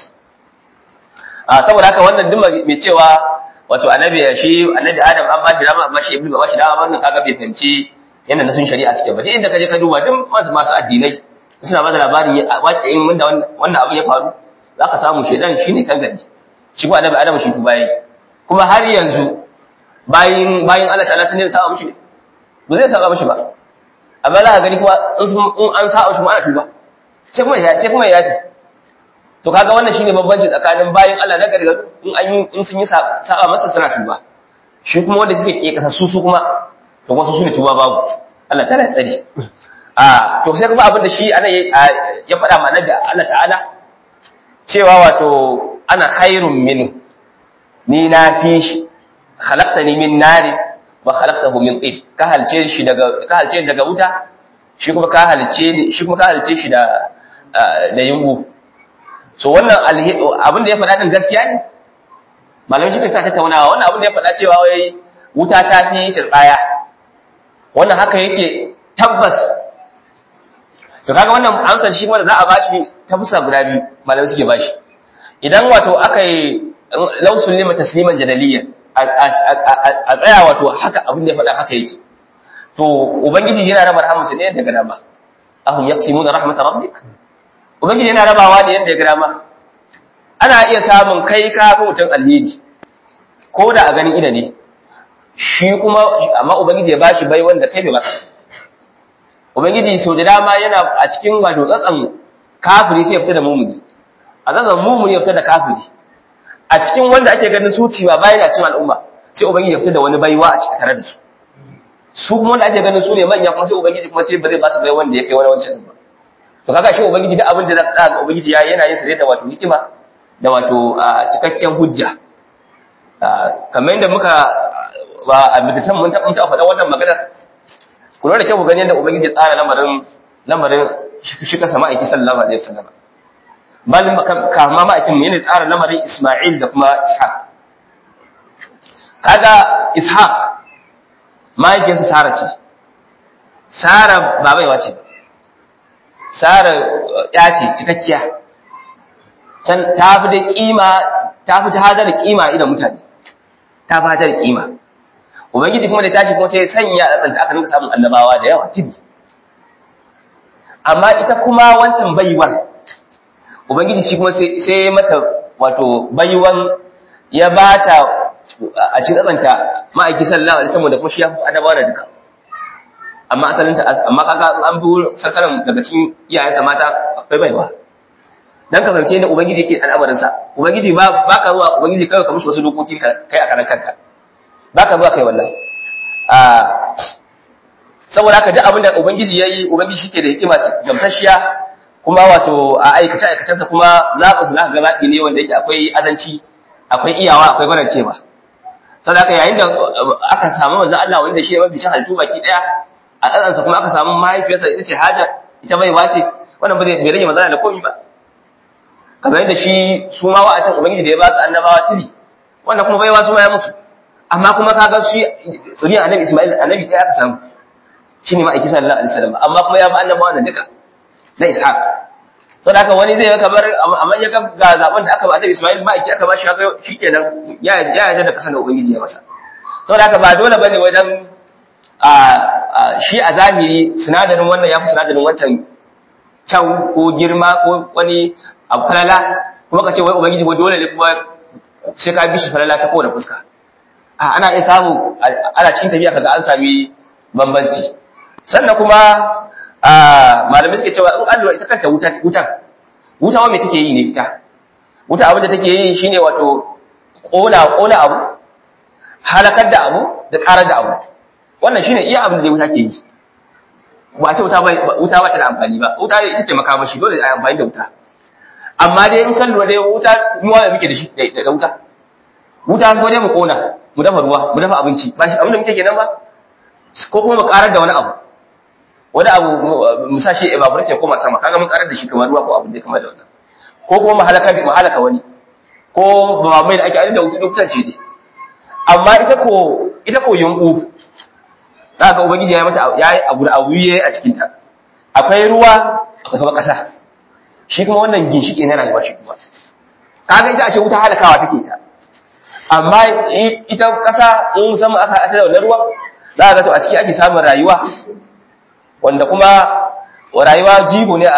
a saboda haka wannan duk mai cewa wato annabi shi annabi adam an ba shi dama amma shi ibnu ba shi dama wannan kaga bai fahimci yanda na sun shari'a suke ba duk inda kaje ka duba duk masu masu addinai suna ba da labarin waƙin wanda wannan abin ya faru za ka samu shedan shine kan gari shi ko annabi adam shi tuba yi kuma har yanzu bayin bayin Allah ta'ala sun ne saba mishi ne ba zai saba mishi ba amma za ka gani kuma in an saba shi ma ana tuba sai kuma ya sai kuma ya yafi to kaga wannan shine bambanci tsakanin bayin Allah na gargaru in an in sun yi saba masa suna tuba shi kuma wanda suke ke kasa su su kuma to wasu su ne tuba babu Allah ta'ala ya tsare a to sai kuma abin da shi ana ya faɗa ma nan da Allah ta'ala cewa wato ana khairun min ni na fi shi khalaqtani min nari wa khalaqtahu min tin ka halce shi daga ka halce daga wuta shi kuma ka halce ni shi kuma ka halce shi da da yungu so wannan abin da ya faɗa din gaskiya ne malamin shi ka tattaunawa wannan abin da ya faɗa cewa wai wuta ta fi shirbaya wannan haka yake tabbas to kaga wannan amsar shi wanda za a bashi ta fusa guda biyu malamai suke bashi idan wato aka yi lausun lima tasliman jadaliyan a tsaya wato haka abin da ya faɗa haka yake to ubangiji yana raba rahamarsa ne daga dama ahum yaqsimuna rahmatar rabbik ubangiji yana rabawa ne yanda ya ga dama ana iya samun kai ka ga mutum alheri ko da a ganin ida ne shi kuma amma ubangiji ya bashi bai wanda kai bai baka ubangiji sau da dama yana a cikin wato tsatsan kafiri sai ya fita da mumuni a tsatsan mumuni ya fita da kafiri a cikin wanda ake ganin su ciwa bayan a cikin al'umma sai ubangiji ya fita da wani baiwa a cikin tare da su su kuma wanda ake ganin su ne manya kuma sai ubangiji kuma ce ba zai ba su bai wanda ya kai wani wancan ba to kaga shi ubangiji duk abin da za ka ga ubangiji ya yana yin sa da wato hikima da wato cikakken hujja kamar yadda muka ba a bidisan mun taɓa faɗa wannan magana ku lura da kyau ku gani yadda ubangiji ya tsara lamarin lamarin shi ka sama aiki sallallahu alaihi wasallam malin kama ma'aikin mu yana tsara lamarin Isma'il da kuma Ishaq kaga Ishaq mahaifiyarsa Sara ce Sara ba baiwa ce Sara ya ce cikakkiya can ta fi da kima ta fi ta hadar kima idan mutane ta fi hadar kima ubangiji kuma da tashi kuma sai sanya a tsanta aka rinka samun annabawa da yawa tibi amma ita kuma wancan baiwar ubangiji shi kuma sai mata wato baiwan ya bata a cikin tsanta ma'aiki sallallahu alaihi wasallam da kuma shi ya fi annabawa da duka amma asalin ta amma kaga an bi sassaran daga cikin iyayensa mata akwai baiwa dan ka fahimce da ubangiji yake al'amarin sa ubangiji ba baka zuwa ubangiji kai ka mushi wasu dokoki kai a karan kanka baka zuwa kai wannan a saboda haka duk abin da ubangiji yayi ubangiji shike da hikima gamsashiya kuma wato a aikace aikacensa kuma zaɓin su zaka ga zaɓi ne wanda yake akwai azanci akwai iyawa akwai gwarancewa saboda haka yayin da aka samu manzo Allah wanda shi ne mafi cin halittu baki daya a tsatsansa kuma aka samu mahaifiyarsa ita ce Hajar ita bai wace wannan ba zai bai rage manzo da komai ba kamar yadda shi su ma wa'atan ubangiji da ya ba su annabawa tiri wanda kuma baiwa su ma ya musu amma kuma kaga shi zuriyar annabi Isma'il annabi ɗaya aka samu shine ma'aiki sallallahu alaihi wasallam amma kuma ya ba annabawa da duka na Ishaq to da wani zai kamar amma ya ga ga zaben da aka ba annabi Isma'il ma'aiki aka ba shi haka shikenan ya ya yarda da kasan da ubangiji ya masa to da ba dole bane wajen a shi a zahiri sinadarin wannan ya fi sinadarin wancan can ko girma ko wani abu falala kuma ka ce wai ubangiji ko dole ne kuma sai ka bi shi falala ta kowane fuska a ana iya samu ana cikin tafiya kaga an sami bambanci sannan kuma a malamai suke cewa in an lura ita kanta wutan wutan wuta wa me take yi ne ita wuta abin da take yi shine wato kona kona abu halakar da abu da karar da abu wannan shine iya abin da wuta ke yi ba ce wuta ba wuta ba ta da amfani ba wuta ita ce makamashi dole a amfani da wuta amma dai in kan lura dai wuta ruwa da muke da shi da wuta wuta ko dai mu kona mu dafa ruwa mu dafa abinci ba shi abin da muke kenan ba ko kuma mu karar da wani abu wani abu mu sa shi evaporate ko sama kaga mun karar da shi kamar ruwa ko abin da ya kama da wannan ko kuma mu halaka mu halaka wani ko ba mai da ake ainihin da wutan ce dai amma ita ko ita ko yunku za ka ubangiji ya mata ya yi abu da abu yayi a cikin ta akwai ruwa akwai kuma kasa shi kuma wannan ginshiki ne rayuwa shi kuma kaga ita a ce wuta halakawa take ta amma ita kasa in musamman aka haɗa da wannan ruwan za ga to a ciki ake samun rayuwa wanda kuma rayuwa jibo ne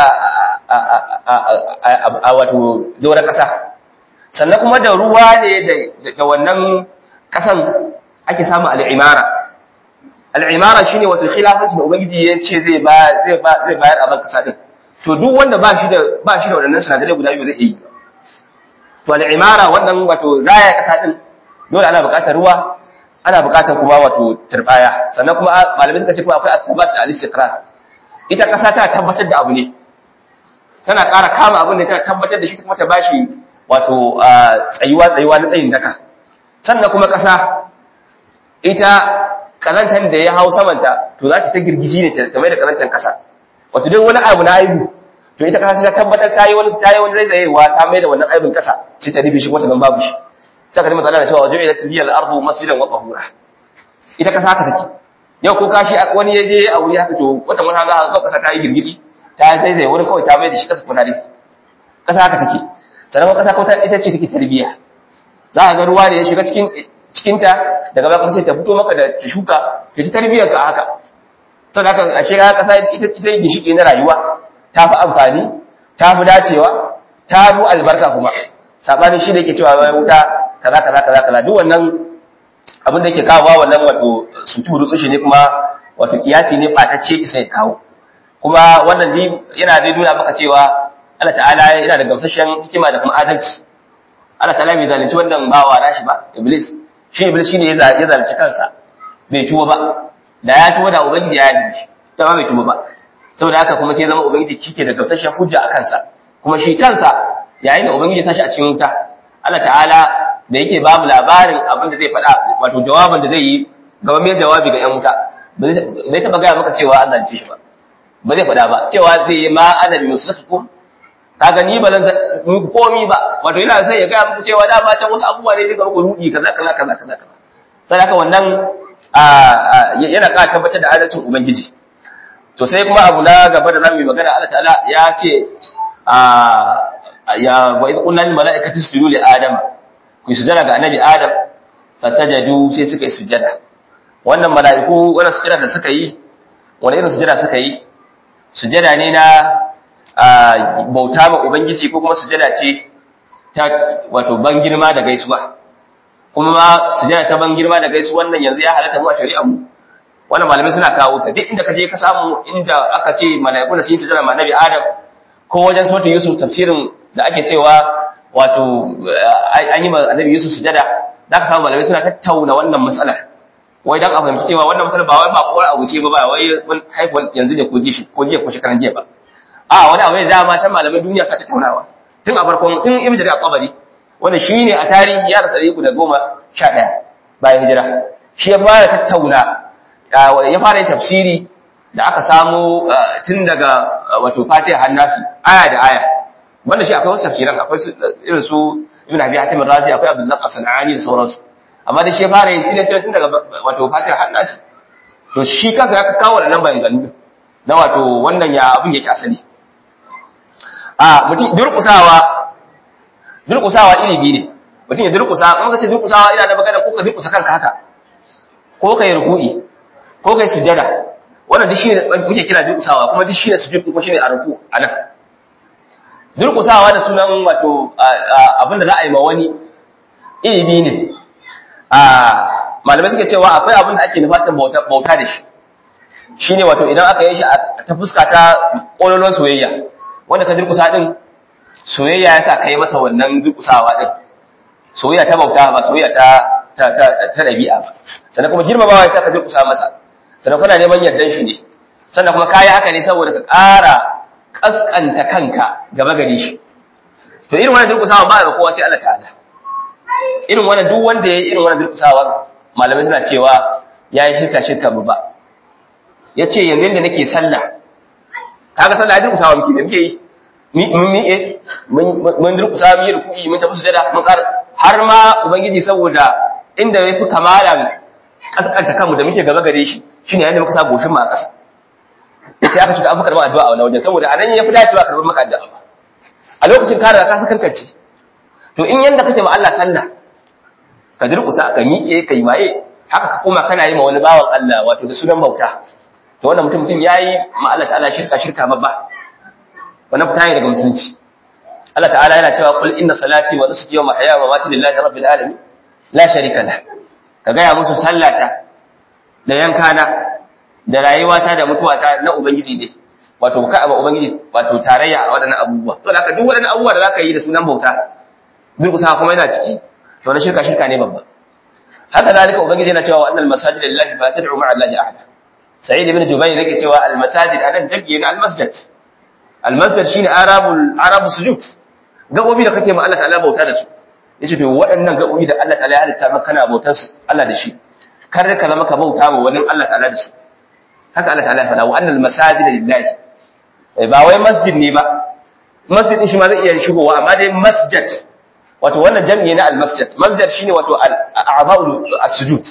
a wato doron kasa sannan kuma da ruwa ne da wannan kasan ake samun al'imara al'imara shine wato khilafansu da ubangiji ya ce zai bayar a ban kasa din to duk wanda ba shi da ba shi da waɗannan sinadarai guda biyu zai yi to al'imara wannan wato raya kasa din dole ana buƙatar ruwa ana buƙatar kuma wato turbaya sannan kuma malamai suka ce kuma akwai asibat da al-istiqrar ita kasa ta tabbatar da abu ne tana ƙara kama abin da ta tabbatar da shi kuma ta bashi wato tsayuwa tsayuwa na tsayin daka sannan kuma kasa ita kazantar da ya hau samanta to za ta ta girgiji ne ta mai da kazantar kasa wato duk wani abu na aibu to ita kasa ta tabbatar ta yi wani ta yi wani zaizayewa ta mai da wannan aibin kasa sai ta rufe shi kuma ta ban babu shi sai ka nemi tsana cewa wajen ila tibiyal ardu masjidan wa tahura ita kasa haka take yau ko kashi wani ya je a wuri haka to wata mun hanga ga kasa ta yi girgiji ta zaizaye wurin kawai ta mai da shi kasa kuna dai kasa haka take sannan kasa ko ita ce take tarbiya za ka ga ruwa ne ya shiga cikin cikinta daga baya sai ta fito maka da ta shuka ta ci tarbiyyar ka haka to da haka a shiga kasa ita ita ginshiki na rayuwa ta fi amfani ta fi dacewa ta fi albarka kuma sabanin shi da yake cewa wai wuta kaza kaza kaza kaza duk wannan abin da yake kawo wannan wato suturu tsushi ne kuma wato kiyasi ne fatacce ki sai kawo kuma wannan yana dai nuna maka cewa Allah ta'ala yana da gamsashen hikima da kuma adalci Allah ta'ala bai zalunci wannan bawa nashi ba iblis shi iblis shine ya zalunci kansa bai tuba ba da ya tuba da ubangiji ya yi shi ta ba bai tuba ba saboda haka kuma sai zama ubangiji shike da gamsashen hujja a kansa kuma shi kansa yayin da ubangiji tashi a cikin wuta Allah ta'ala da yake ba mu labarin abin da zai faɗa wato jawabin da zai yi gaba mai jawabi ga 'yan wuta bai taba gaya maka cewa an zance shi ba ba zai faɗa ba cewa zai yi ma ana bi musulatukum kaga ni ba zan muku komi ba wato yana sai ya gaya muku cewa dama can wasu abubuwa ne daga muku rudi kaza kaza kaza kaza kaza sai haka wannan yana ƙara tabbatar da adalcin ubangiji to sai kuma abu na gaba da zamu yi magana Allah ta'ala ya ce ya wa idh qulna lil mala'ikati isjudu li adama ku sujada ga annabi adam fasajadu sai suka yi sujada wannan mala'iku wannan sujada da suka yi wani irin sujada suka yi sujada ne na bauta ma ubangiji ko kuma sujada ce ta wato ban girma da gaisuwa kuma ma sujada ta ban girma da gaisuwa wannan yanzu ya halatta mu a shari'ar mu wannan malamai suna kawo ta duk inda ka je ka samu inda aka ce mala'iku da sun yi sujada ma nabi adam ko wajen sautin yusuf tafsirin da ake cewa wato an yi ma annabi yusuf sujada za ka samu malamai suna tattauna wannan matsalar wai dan a fahimci cewa wannan matsalar ba wai ba kowar abu ce ba ba wai haihuwar yanzu ne ko ji ko jiya ko shekaran jiya ba a wani abu ne da ma can malamai duniya sa tattaunawa tun a farkon tun ibn jarir al-qabari wanda shine a tarihi ya rasa da goma sha ɗaya bayan hijira shi ya fara tattauna ya fara yin tafsiri da aka samu tun daga wato fatiha hannasi aya da aya wanda shi akwai wasu tafsiran akwai irin su ibn abi hatim razi akwai abdul zaq as-sanani da sauransu amma da shi ya fara yin tilatin tun daga wato fatiha hannasi to shi kansa ya kawo wannan bayanganu na wato wannan ya abin yake asali a mutum durkusawa durkusawa iri biyu ne mutum ya durkusa kuma ka ce durkusawa ina da magana ko ka durkusa kanka haka ko ka yi ruku'i ko ka yi sujada wannan duk shine muke kira durkusawa kuma duk shine sujud ko shine arfu anan durkusawa da sunan wato abinda za a yi ma wani iri biyu ne a malamai suke cewa akwai abin da ake nufatan bauta da shi shine wato idan aka yi shi ta fuska ta ƙololon soyayya wanda ka durkusa din soyayya ya sa ka yi masa wannan durkusawa din soyayya ta bauta ba soyayya ta ta ta ta dabi'a ba sannan kuma girmamawa ya sa ka durkusa masa sannan kana neman yardan shi ne sannan kuma kayi haka ne saboda ka ƙara kaskanta kanka gaba gare shi to irin wannan durkusawa ba ga kowa sai Allah ta'ala irin wannan duk wanda ya yi irin wannan durkusawa malamai suna cewa ya yi shirka shirka babba ya ce yanzu yadda nake sallah kaga sallah ya durkusawa muke da muke yi mun miƙe mun durkusa mun yi ruku'i mun tafi sujada mun ƙara har ma ubangiji saboda inda ya fi kamalan kaskanta kanmu da muke gaba gare shi shine yadda muka sa goshin mu a ƙasa sai aka ce da abu karɓar addu'a a wani wajen saboda anan ya fi dacewa karɓar maka addu'a a lokacin kare da ka kankance to in yanda kake ma Allah sallah ka durkusa ka miƙe ka yi waye haka ka koma kana yi ma wani bawan Allah wato da sunan bauta to wannan mutum mutum yayi ma Allah ta'ala shirka shirka babba wannan fita ne daga musulunci Allah ta'ala yana cewa qul inna salati wa nusuki wa mahyaya wa mamati lillahi rabbil alamin la sharika lah ka gaya musu sallata da yankana da rayuwata da mutuwata na ubangiji ne wato ka ba ubangiji wato tarayya a waɗannan abubuwa to haka duk waɗannan abubuwa da zaka yi da sunan bauta durkusa kuma yana ciki to na shirka shirka ne babba haka zalika ubangiji yana cewa annal masajid lillahi fa tad'u ma'a allahi ahada sa'id ibn jubayr yake cewa al masajid anan dabbi ne al masjid al masjid shine arabul arabu sujud gabobi da kake ma Allah ta'ala bauta da su yace to waɗannan gabobi da Allah ta'ala ya halitta maka kana bautar su Allah da shi kar ka zama ka bauta ma wani Allah ta'ala da su haka Allah ta'ala ya faɗa wa annal masajid lillahi ba wai masjid ne ba masjid din shi ma zai iya shigowa amma dai masjid wato wannan jam'i na al-masjid masjid shine wato al-a'ba'ul as-sujud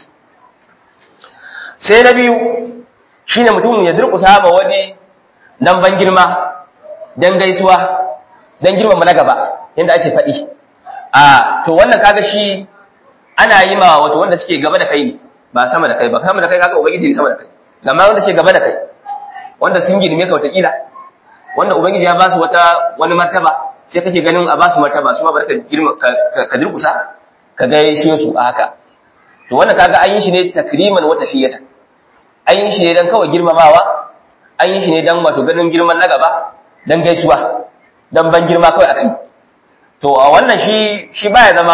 sai na biyu shine mutum ya durƙusa ma wani dan ban girma dan gaisuwa dan girmama na gaba yanda ake faɗi a to wannan kaga shi ana yi ma wato wanda suke gaba da kai ne ba sama da kai ba sama da kai kaga ubangiji ne sama da kai amma wanda suke gaba da kai wanda sun girme ka wata kila wanda ubangiji ya ba su wata wani martaba sai kake ganin a ba su martaba su ma barka girma ka durkusa ka ga yayin su a haka to wannan kaga an yi shi ne takriman wa tafiyatan an yi shi ne dan kawai girmamawa an yi shi ne dan wato ganin girman na gaba dan gaisuwa dan ban girma kawai akai to a wannan shi shi baya zama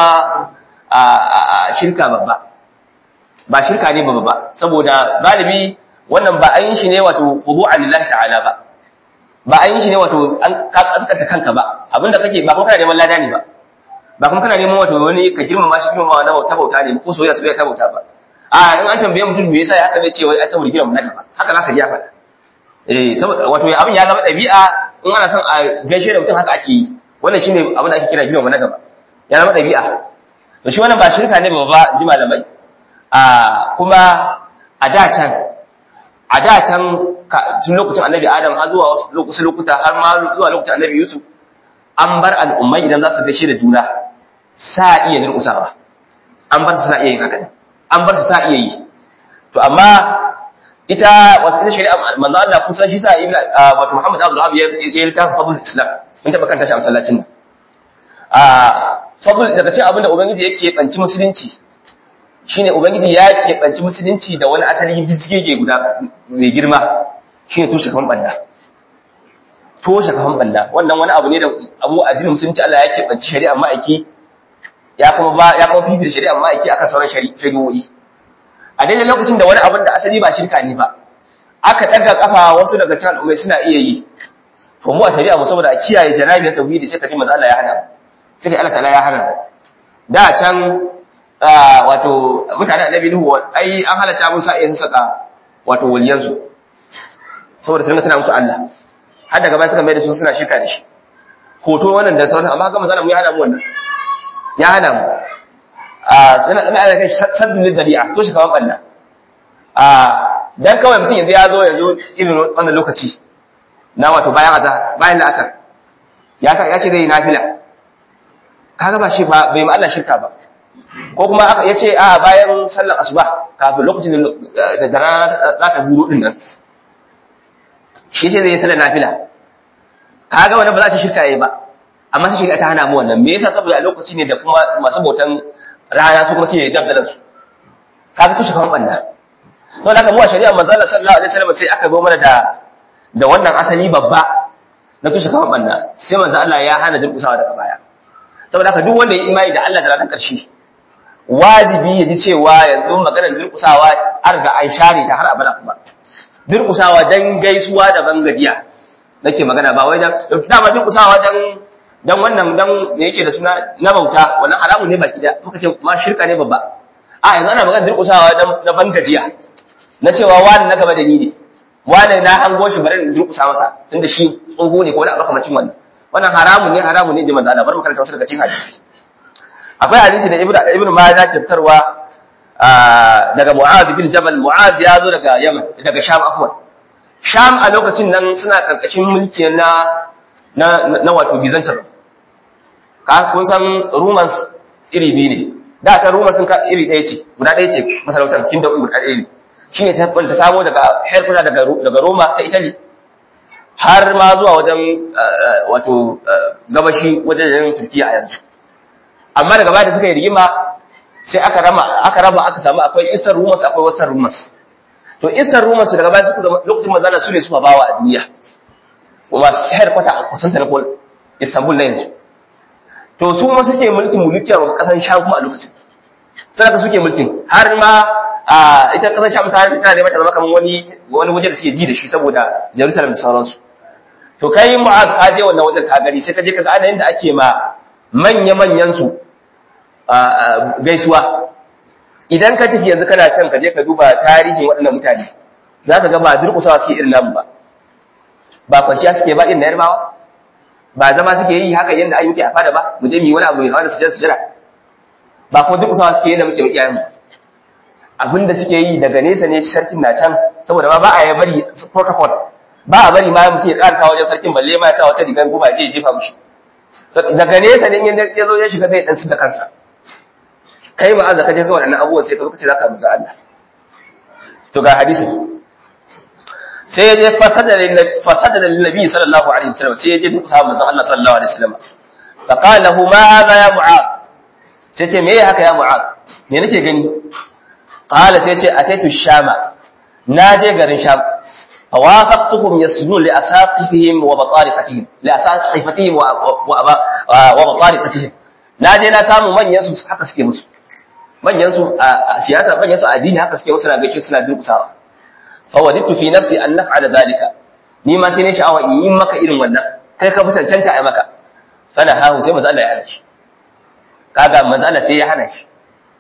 a shirka babba ba shirka ne babba ba saboda galibi wannan ba an yi shi ne wato khudu'an lillahi ta'ala ba ba an yi shi ne wato an ka kaskanta kanka ba abinda kake ba kuma kana neman lada ne ba ba kuma kana neman wato wani ka girmama shi girmama na bauta bauta ne ko soyayya soyayya ta bauta ba a in an tambaye mutum me yasa ya haka zai ce wai ai saboda gidan na gaba haka zaka ji ya faɗa eh saboda wato abin ya zama ɗabi'a in ana son a gaishe da mutum haka ake yi wannan shine abin da ake kira gidan na gaba ya zama ɗabi'a to shi wannan ba shirka ne ba ji malamai a kuma a da can a da can tun lokacin annabi adam har zuwa wasu lokuta har ma zuwa lokacin annabi yusuf an bar al'ummai idan za su gaishe da juna sa iya nirkusawa an bar su sa iya yin haka an bar su sa iya yi to amma ita wata ita shari'a manzo Allah kun san shi sa ibn wato Muhammad Abdul Wahhab ya yi littafin fadlul Islam mun taba kanta shi a masallacin nan a fadl daga cikin abin da ubangiji yake banci musulunci shine ubangiji ya ke banci musulunci da wani asali jijjige guda mai girma shine tushe kan banda toshe kafan banda wannan wani abu ne da abu addinin musulunci Allah ya ke banci shari'a ma'aiki ya kuma ba ya kuma fifita shari'a ma'aiki akan sauran shari'o'i a daidai lokacin da wani abin da asali ba shirka ne ba aka daga kafa wasu daga cikin al'ummai suna iya yi to mu a shari'a mu saboda a kiyaye janabi na tauhidi sai ka ji manzo Allah ya hana sai Allah ta'ala ya hana da can wato mutane annabi Nuhu ai an halatta mun sa iya saka wato waliyansu saboda sun ga tana musu Allah har daga baya suka mai da su suna shirka da shi hoto wannan da sauran amma ga manzo mu ya hana mu wannan ya hana mu a suna da ana kai sabbin lidari'a to shi kaman balla a dan kawai mutum yanzu ya zo yanzu irin wannan lokaci na wato bayan azhar bayan la'asar ya ya ce zai nafila kaga ba shi ba bai ma Allah shirka ba ko kuma aka yace a bayan sallar asuba kafin lokacin da da rana za ta buro din nan shi ce zai yi sallar nafila kaga wannan ba za ta shirka yayi ba amma sai shirka ta hana mu wannan me yasa saboda a lokaci ne da kuma masu bautan rana su kuma sai dabdalan su kaga tushe kaman banda to da mu a shari'a manzo Allah sallallahu alaihi wasallam sai aka zo mana da da wannan asali babba na tushe kaman banda sai manzo Allah ya hana durkusawa daga baya saboda haka duk wanda ya imani da Allah da ranar ƙarshe wajibi ya ji cewa yanzu maganar durkusawa an riga an share ta har abada kuma durkusawa dan gaisuwa da bangajiya nake magana ba wai dan dama durkusawa dan dan wannan dan me yake da suna na bauta wannan haramun ne baki da muka ce ma shirka ne babba a yanzu ana magana durkusawa dan na bangajiya na cewa wani na gaba da ni ne wani na hango shi bari in durkusa masa tunda shi tsoho ne ko wani abu kamar cin wannan wannan haramun ne haramun ne jama'a Allah bar mu karanta wasu daga cikin hadisi akwai hadisi da ibnu ibnu majah ke fitarwa daga mu'adh bin jabal mu'adh ya zo daga yaman daga sham afwan sham a lokacin nan suna karkashin mulki na na na wato bizantar ka kun san romans iri biyu ne da ta romans sun ka iri ɗaya ce guda ɗaya ce masarautar kin da guda ɗaya ne shine ta ta samo daga herkuta daga daga roma ta italy har ma zuwa wajen wato gabashi wajen turkiya a yanzu amma daga baya da suka yi rigima sai aka rama aka raba aka samu akwai eastern rumors akwai western rumors to eastern rumors daga baya suka zama lokacin manzala su ne suka bawa a duniya kuma sayar kwata a kusan sanakon istanbul na yanzu to su ma suke mulkin mulkiyar kasan sham kuma a lokacin sadaka suke mulkin har ma a ita kasan sham ta tana da mata zama kamar wani wani waje da suke ji da shi saboda jerusalem da sauransu to kai mu'az ka je wannan wajen ka gani sai ka je ka ga ana yanda ake ma manya-manyan su gaisuwa idan ka tafi yanzu kana can ka je ka duba tarihin waɗannan mutane za ka ga ba durƙusawa suke irin namu ba ba kwanciya suke ba irin na yarbawa ba zama suke yi haka yadda an yi a fada ba mu je mu yi wani abu mai da sujada sujada ba kuma durƙusawa suke yadda muke iyayen mu abin da suke yi daga nesa ne sarkin na can saboda ba ba a yi bari protocol ba a bari ma mutum ya ƙarasa wajen sarkin balle ma ya sa wata rigar guba je ya jefa mushi daga nesa ne ya zo ya shiga zai dan su da kansa kai ma azaka je ga waɗannan abubuwan sai ka lokaci zaka musa Allah to ga hadisi sai ya je fasada lil fasada lil nabi sallallahu alaihi wasallam sai ya je duk sahabban Allah sallallahu alaihi wasallam fa qala lahu ma hadha ya mu'ad sai ce me haka ya mu'ad me nake gani qala sai ce ataitu shama na je garin sham فوافقتهم يسجدون لأساقفهم وبطارقتهم لأساقفتهم وبطارقتهم na je na samu manyan su haka suke musu manyan su a siyasa manyan su a addini haka suke musu na gaishe suna durkusawa fa wadittu fi nafsi an naf'ala dalika ni ma sai ne sha'awa in yi maka irin wannan kai ka fitancanta a maka fana hahu sai manzo Allah ya hana shi kaga manzo Allah sai ya hana shi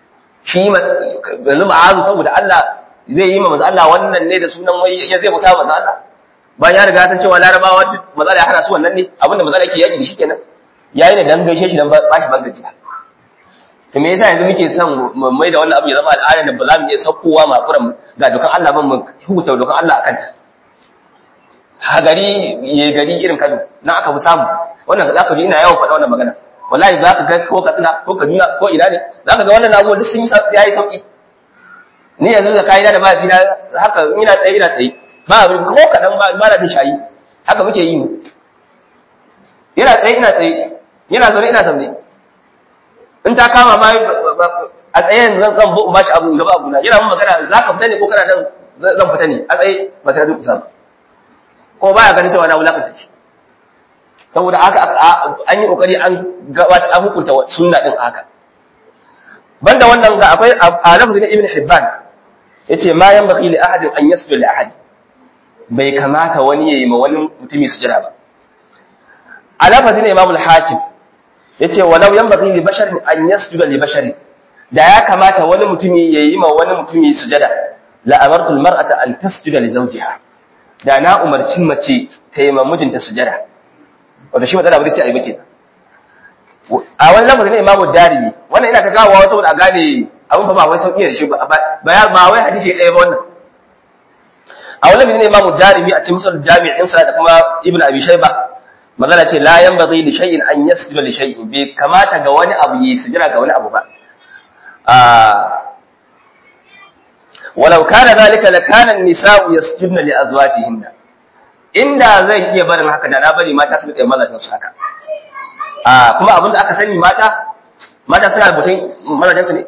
shi yanzu ma'azu saboda Allah zai yi ma manzo Allah wannan ne da sunan wai ya zai bauta manzo Allah bayan ya riga san cewa larabawa duk manzo Allah ya hana su wannan ne abinda manzo Allah yake yaki da shi kenan yayi ne dan gaishe shi dan ba shi bangajiya to me yasa yanzu muke son mu mai da wannan abu ya zama al'ada da ba za mu iya saukowa makuran ga dukan Allah ban mu hukunta dukan Allah akan ta ha gari ye gari irin Kano na aka fi samu wannan za ka ji ina yawan faɗa wannan magana wallahi za ka ga ko Katsina ko Kaduna ko ina ne za ka ga wannan abubuwa duk sun yi yayi sauki ni yanzu da kaida da mafi na haka ina tsaye ina tsaye ba ko kadan ba ba da shayi haka muke yi mu yana tsaye ina tsaye yana zaune ina zaune in ta kama ma a tsaye zan zan bu ba shi abu gaba abu na yana mun magana za ka fita ne ko kana nan zan fita ne a tsaye ba sai duk kusa ko baya ganin cewa na wulakanta shi saboda haka an yi kokari an gabata an hukunta sunna din haka banda wannan ga akwai a lafzin ibn hibban yace ma yanbaghi li ahadin an yasjuda li ahad bai kamata wani yayi ma wani mutumi sujada ba a lafzin imam al-hakim yace walau yanbaghi li basharin an yasjuda li basharin da ya kamata wani mutumi yayi ma wani mutumi sujada la amartu al-mar'ata an tasjuda li zawjiha da na umarci mace ta yi ma mijinta sujada wanda shi matsala ba ce a yi bace a wani lafazin na imamu darimi wannan ina ta gawawa saboda a gane abin fa ba wai sauƙi da shi ba ba wai hadisi ɗaya ba wannan a wani lafazin na imamu darimi a cikin musul jami'in sa da kuma ibn abi shayba magana ce la yanbaghi li shay'in an yasjuda li shay'in bai kamata ga wani abu yi sujada ga wani abu ba walau kana zalika lakana an-nisa'u yasjudna li azwajihinna inda zan iya barin haka da na bari mata su rike mazajin su haka a kuma abin da aka sani mata mata suna butun mazajin su ne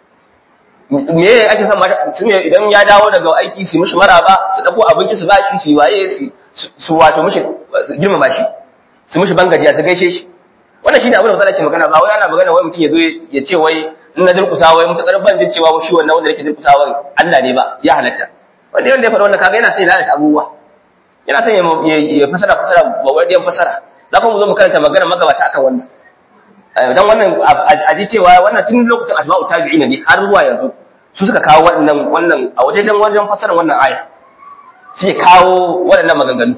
me ake son mata su ne idan ya dawo daga aiki su mishi maraba su dauko abinci su bashi su waye su su wato mishi girmama shi su mishi bangajiya su gaishe shi wannan shine abin da mutane ke magana ba wai ana magana wai mutum ya zo ya ce wai in na durkusa wai mutakar ban jin cewa shi wannan wanda yake durkusa wai Allah ne ba ya halatta wanda yanda ya faɗa wannan kaga yana sai lalata abubuwa yana son ya fasara fasara ba wadiyan fasara za ku zo mu karanta magana magabata akan wannan dan wannan a ji cewa wannan tun lokacin asma'u tabi'in ne har zuwa yanzu su suka kawo wannan wannan a wajen wajen fasarar wannan aya sai kawo waɗannan maganganu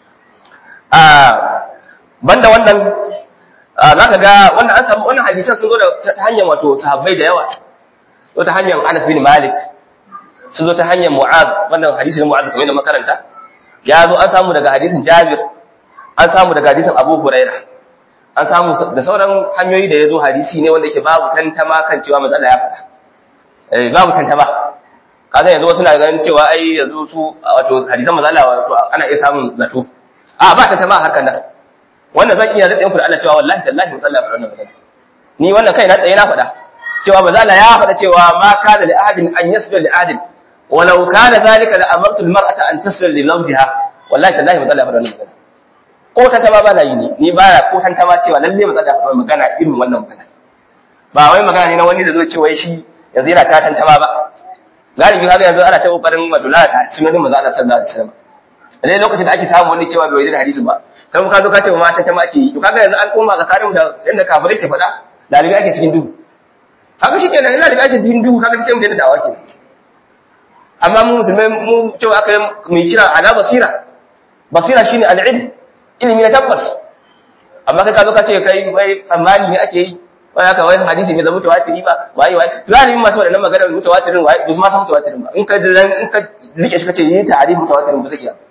a banda wannan za ka ga wannan an samu wannan hadisan sun zo da ta hanyar wato sahabbai da yawa zo ta hanyar Anas bin Malik sun zo ta hanyar Mu'adh wannan hadisi na Mu'adh kamar da makaranta ya zo an samu daga hadisin Jabir an samu daga hadisin Abu Huraira an samu da sauran hanyoyi da ya zo hadisi ne wanda yake babu tantama kan cewa matsala ya faɗa eh babu tantama kaga yanzu wasu na ganin cewa ai yanzu su wato hadisan matsala wato ana iya samun zato a ba tantama a harkar nan wannan zan iya zai fara Allah cewa wallahi tallahi matsala ya faɗa wannan magana ni wannan kai na tsaye na faɗa cewa matsala ya faɗa cewa ma kana li ahadin an yasbir li ahadin ولو كان ذلك لأمرت المرأة أن تسر لزوجها والله تالله ba zalla faɗa magana ko ta tama ba na yi ne ni ba ko tan tama cewa lalle ba zalla faɗa magana irin wannan magana ba wai magana ne na wani da zai ce wai shi yanzu yana ta tan tama ba galibi kaga yanzu ana ta kokarin madula ta sunan manzo Allah sallallahu alaihi wasallam dai lokacin da ake samu wani cewa bai da hadisin ba kai ka zo ka ce ma ta tama ake yi to kaga yanzu an koma tsakanin da inda kafirai ke faɗa dalibi ake cikin duhu kaga shi kenan ina da ake cikin duhu kaga sai mu daina dawa kenan amma mu musulmai mu cewa aka yi mai kira ala basira basira shine al'ilm ilimi na tabbas amma kai ka zo ka ce kai wai tsammani ne ake yi wai haka wai hadisi ne da mutawatiri ba wai wai zalimin masu wadannan maganar mutawatirin wai ba ma san mutawatirin ba in ka in ka rike shi kace yi ta'arif mutawatirin ba zai iya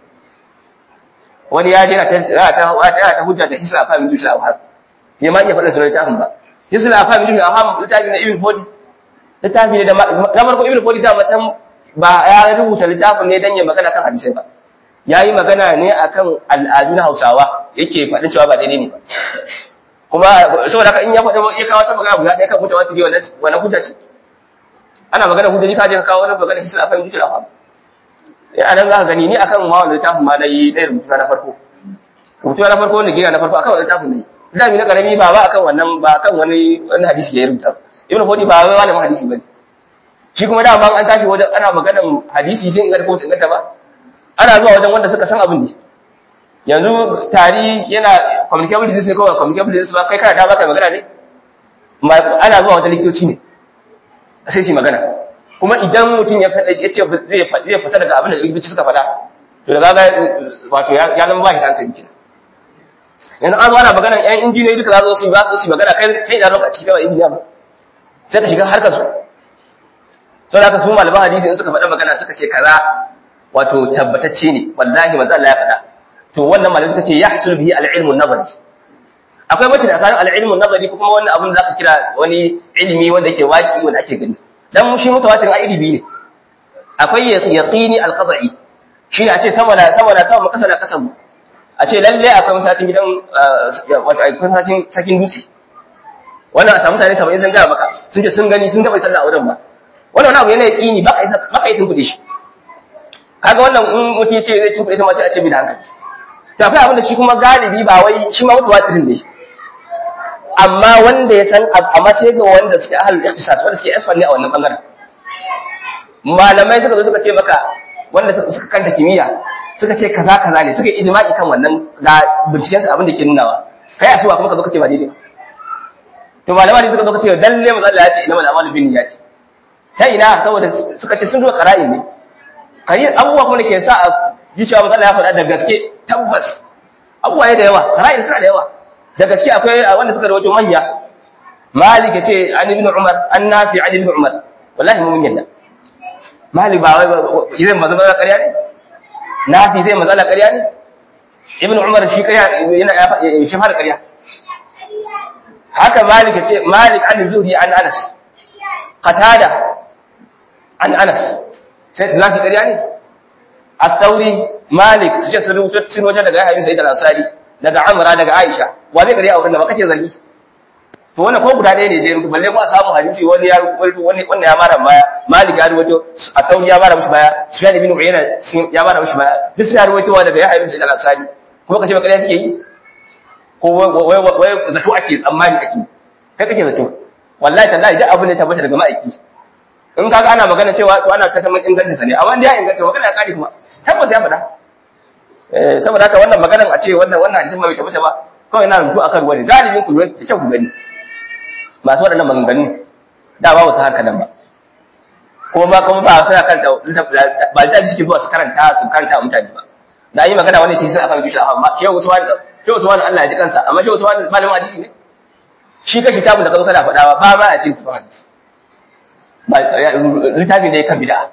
wani ya je ta ta ta ta hujja da hisra fa min dushi awhab ya ma iya faɗin sunan littafin ba hisra fa min dushi awhab littafi na ibn fodi littafi ne da na farko ibn fodi da matan ba ya rubuta littafin ne dan ya magana kan hadisai ba ya yi magana ne akan al'adu na hausawa yake faɗin cewa ba daidai ne ba kuma saboda haka in ya faɗi ya kawo ta magana guda ɗaya kan mutuwa ta biyu wani hujja ce ana magana hujjoji ka je ka kawo wani magana hisra fa min dushi awhab ya nan za ka gani ni akan ma wani littafin ma na yi ɗaya rubutu na farko rubutu na farko wanda gina na farko akan wani littafin ne littafi na karami ba ba akan wannan ba akan wani wani hadisi ya rubuta ibnu fodi ba wai malamin hadisi bane shi kuma dama an tashi wajen ana maganan hadisi sai inganta ko inganta ba ana zuwa wajen wanda suka san abin ne yanzu tari yana communicable disease ne kawai communicable disease ba kai kana da baka magana ne ana zuwa wajen likitoci ne sai shi magana kuma idan mutum ya faɗa ya ce zai fita daga abin da likitoci suka faɗa to da ga wato ya zama ba shi hankali kenan yanzu an zo ana magana yan injiniyoyi duka za su yi ba su yi magana kai kai da lokaci cikin kawai injiniya ba sai ka shiga harkar su sau da aka su malaman hadisi in suka faɗa magana suka ce kaza wato tabbatacce ne wallahi manzo Allah ya faɗa to wannan malamai suka ce yahsul bihi al-ilmu nazari akwai mace da tsakanin al-ilmu nazari ko kuma wannan abin da zaka kira wani ilimi wanda yake waki wanda ake gani dan shi mutawatir a iri biyu ne akwai yaqini al-qad'i shi ne a ce sama na sama na sama kasa na kasa a ce lalle akwai masallacin gidan wato akwai masallacin sakin dutse wannan a samu mutane 70 sun ga maka sun ce sun gani sun ga bai sallah a wurin ba wannan abu yana yaqini baka isa baka yi tunkuɗe shi kaga wannan in mutum ya ce zai tunkuɗe shi ma sai a ce bi da hankali to akwai abin da shi kuma galibi ba wai shi ma mutawatirin ne amma wanda ya san amma sai ga wanda suke ahlul ikhtisas wanda suke expert ne a wannan bangaren malamai suka zo suka ce maka wanda suka kanta kimiyya suka ce kaza kaza ne suka yi ijma'i kan wannan ga binciken su abin da ke nunawa kai asuwa kuma ka zo ka ce ba daidai to malamai suka zo ka ce dalle manzo Allah ya ce innamal a'malu binniyati ta ina saboda suka ce sun duba qara'in ne kai abubuwa kuma da ke sa a ji cewa manzo Allah ya faɗa da gaske tabbas abubuwa ya da yawa qara'in suna da yawa da gaske akwai wanda suka rawaito manya malik ya ce an ibn umar an nafi an ibn umar wallahi mun yadda malik ba wai idan manzo Allah ƙarya ne nafi zai manzo Allah ƙarya ne ibn umar shi ƙarya yana shi fara ƙarya haka malik ya ce malik an zuhri an anas qatada an anas sai za su ƙarya ne at-tauri malik su ce sun rubuta sun wajen daga yayin sai da ansari daga amra daga aisha wa zai ƙarya a wurin da ba kace zargi to wannan ko guda ɗaya ne dai balle ko a samu hadisi wani ya rubuta wani wannan ya mara baya malik ya rubuto at-tauri ya mara mishi baya sufyan ibn uyayna ya mara mishi baya duk suna rubutowa daga yayin sai da ansari kuma kace ba ƙarya suke yi ko wai zato ake tsammani ake kai kake zato wallahi tallahi duk abin da tabbata daga ma'aiki in kaga ana magana cewa to ana ta kamar inganta sa ne amma da ya inganta magana ya kare kuma tabbas ya faɗa eh saboda haka wannan maganar a ce wannan wannan hadisin bai tabbata ba kawai na rubutu akan wani galibin ku da kyau ku gani masu waɗannan maganganu da ba wasu haka nan ba kuma ba kuma ba suna karanta ba da suke zuwa su karanta su karanta mutane ba da yi magana wani ce sai aka rubuta amma shehu usman shehu usman Allah ya ji kansa amma shehu usman malamin hadisi ne shi ka kitabun da kazo kana faɗa ba ba a cikin tafsir hadisi ba littafi ne kan bid'a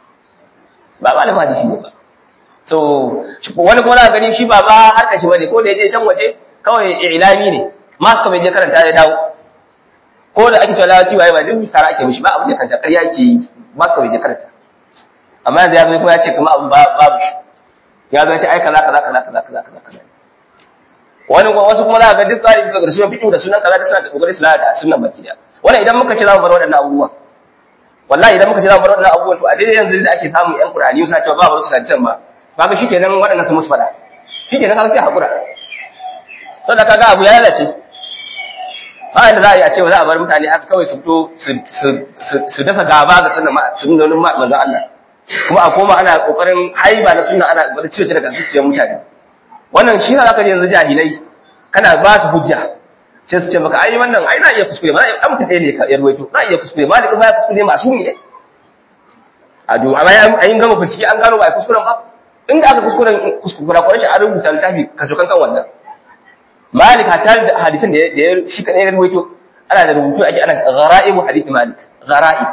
ba malamin hadisi ne ba so wani kuma za gani shi ba ba harka shi bane ko da yaje can waje kawai ilami ne masu kuma je karanta ya dawo ko da ake cewa lawati waye ba duk tara ake mishi ba abin da kanta ƙarya ke yi masu kuma je karanta amma yanzu ya zo kuma ya ce kuma abin babu shi ya zo ya ce ai kaza kaza kaza kaza kaza kaza kaza wani wasu kuma za ga duk tsari daga ƙarshen fito da sunan kaza da suna da kokarin su lalata sunan baki da wannan idan muka ce za mu bar waɗannan abubuwan wallahi idan muka ce za mu bar waɗannan abubuwan to a daidai yanzu da ake samun ƴan Qur'ani suna cewa ba ba su hadisan ba kaga shikenan waɗannan su musu fada shikenan kaga sai hakura saboda kaga abu ya lalace ba inda za a yi a ce za a bar mutane haka kawai su fito su dasa gaba ga sunan sunan manzon Allah kuma a koma ana kokarin haiba na sunna ana kokarin cire daga zuciyar mutane wannan shi ne zaka ji yanzu jahilai kana ba su hujja sai su ce maka ai wannan ai na iya kuskure ma ai mutum ɗaya ne ka yarwaito na iya kuskure ma da kuma ya kuskure masu ne a do amma an gama bincike an gano ba ai kuskuren ba inda aka kuskuren kuskura kwarai shi an rubuta littafi ka kan kan wannan malik hatta da hadisin da ya shi kadai ya rubuto ana da rubutu ake ana ghara'ibu hadith malik ghara'i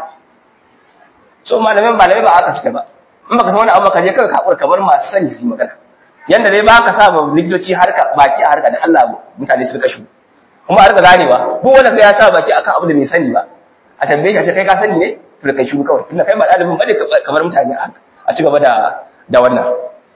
so malamin malamai ba aka suka ba in baka san wani abu ka je kawai ka kamar masu sani su yi magana yanda dai ba ka sa ba likitoci harka baki a harka da Allah mutane su rika shi kuma a rika ganewa duk wanda kai ya sa baki akan abu da bai sani ba a tambaye shi a ce kai ka sani ne to da kai shi kawai tunda kai ba dalibin bane kamar mutane a ci gaba da da wannan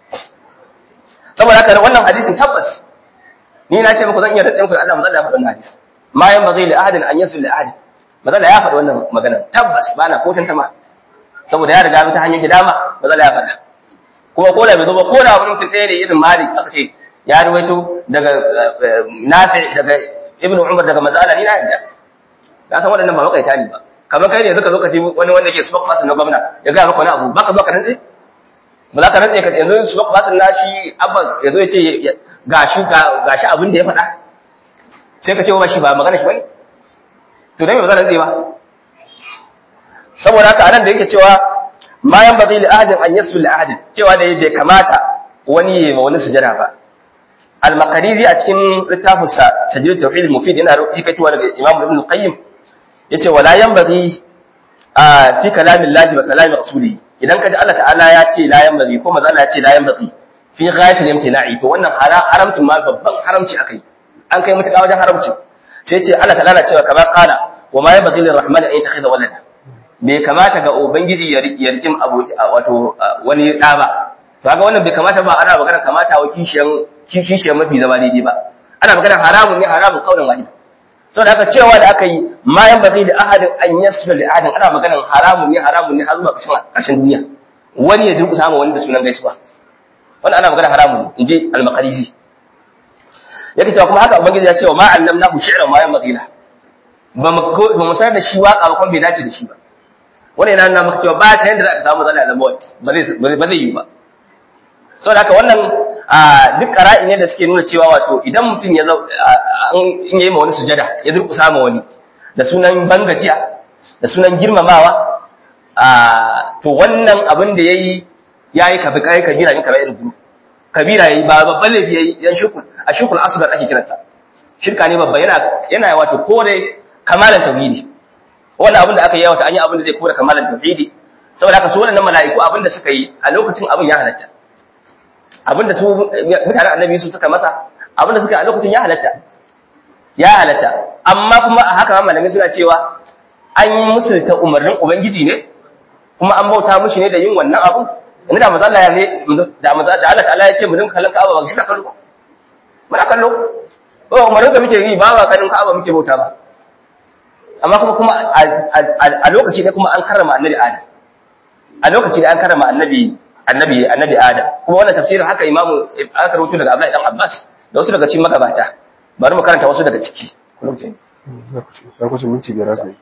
saboda haka wannan hadisin tabbas ni na ce muku zan iya rantsa muku da Allah mazalla ya faɗi wannan hadisi ma yan bazai li ahadin an yasul li ahadin mazalla ya faɗi wannan magana tabbas ba na ko tantama saboda ya riga ta hanyoyi dama mazalla ya faɗa kuma ko da bai zo ba ko da wani mutum ɗaya ne irin malik aka ce ya ruwaito daga nafi daga ibn umar daga mazala ni na yadda na san waɗannan ba makaita ne ba kamar kai ne zaka zo ka ji wani wanda ke smoke fasin na gwamna ya gaya maka wani abu baka zo ka rantse ba za ka rantse ka yanzu smoke fasin na shi abba ya zo ya ce gashi gashi abin da ya faɗa sai ka ce ba shi ba magana shi bane to dai ba za rantse ba saboda haka anan da yake cewa ma yan bazai li ahadin an yasu li ahadin cewa da bai kamata wani ya ma wani sujada ba al-maqariri a cikin littafin sa tajrid tauhid mufid yana hikatuwa daga imam ibn qayyim yace wala yan bazai a fi kalamin lahi wa kalamin rasuli idan kaji Allah ta'ala ya ce la yan bazai ko manzo Allah ya ce la yan bazai fi ghayatil imtina'i to wannan haramcin ma babban haramci akai an kai mutuka wajen haramci sai ce Allah ta'ala na cewa kamar qala wa ma yabghi lirrahmani an yattakhidha walada bai kamata ga ubangiji ya rikin aboki wato wani da ba to kaga wannan bai kamata ba ana magana kamata wa kishiyan kishiyan mafi zama daidai ba ana magana haramun ne haramun kaunin wahid to da aka cewa da aka yi ma yan bazai da ahadin an yasra li ahadin ana magana haramun ne haramun ne har zuwa ƙarshen duniya wani ya durƙusa ma wani da sunan gaisuwa wannan ana magana haramun inji al-maqarisi yake cewa kuma haka ubangiji ya ce wa ma allamnahu shi'ran ma yanbaghi la ba mu ba mu sanar da shi waka ba kuma bai dace da shi ba wannan yana nuna maka cewa ba ta yanda za ka samu zalla da mawt ba zai ba zai yi ba saboda haka wannan duk qara'i ne da suke nuna cewa wato idan mutum ya in yayi ma wani sujada ya durkusa ma wani da sunan bangajiya da sunan girmamawa to wannan abin da yayi yayi kafi kai kabira ne kamar irin kabira yayi ba babban laifi yayi yan shukul a shukul asghar ake kiransa shirka ne babba yana yana wato kore kamalan tauhidi wannan abin da aka yi wato an yi abin da zai kore kamalan tauhidi saboda haka su wannan mala'iku abin da suka yi a lokacin abin ya halatta abin da su mutanen annabi su suka masa abin da suka yi a lokacin ya halatta ya halatta amma kuma a haka malamai suna cewa an yi musulta umarnin ubangiji ne kuma an bauta mushi ne da yin wannan abu inda da maza Allah ya ne da maza da Allah ta'ala ya ce mu dinka kallon Ka'aba ba shi na kallo muna kallo ko umarnin da muke yi ba ba kallon Ka'aba muke bauta ba amma kuma kuma a lokaci ne kuma an karrama annabi Adam a lokaci ne an karrama annabi annabi annabi Adam kuma wannan tafsirin haka imamu aka rubuto daga Abdullahi dan Abbas da wasu daga cikin magabata bari mu karanta wasu daga ciki Lokacin minti biyar zai.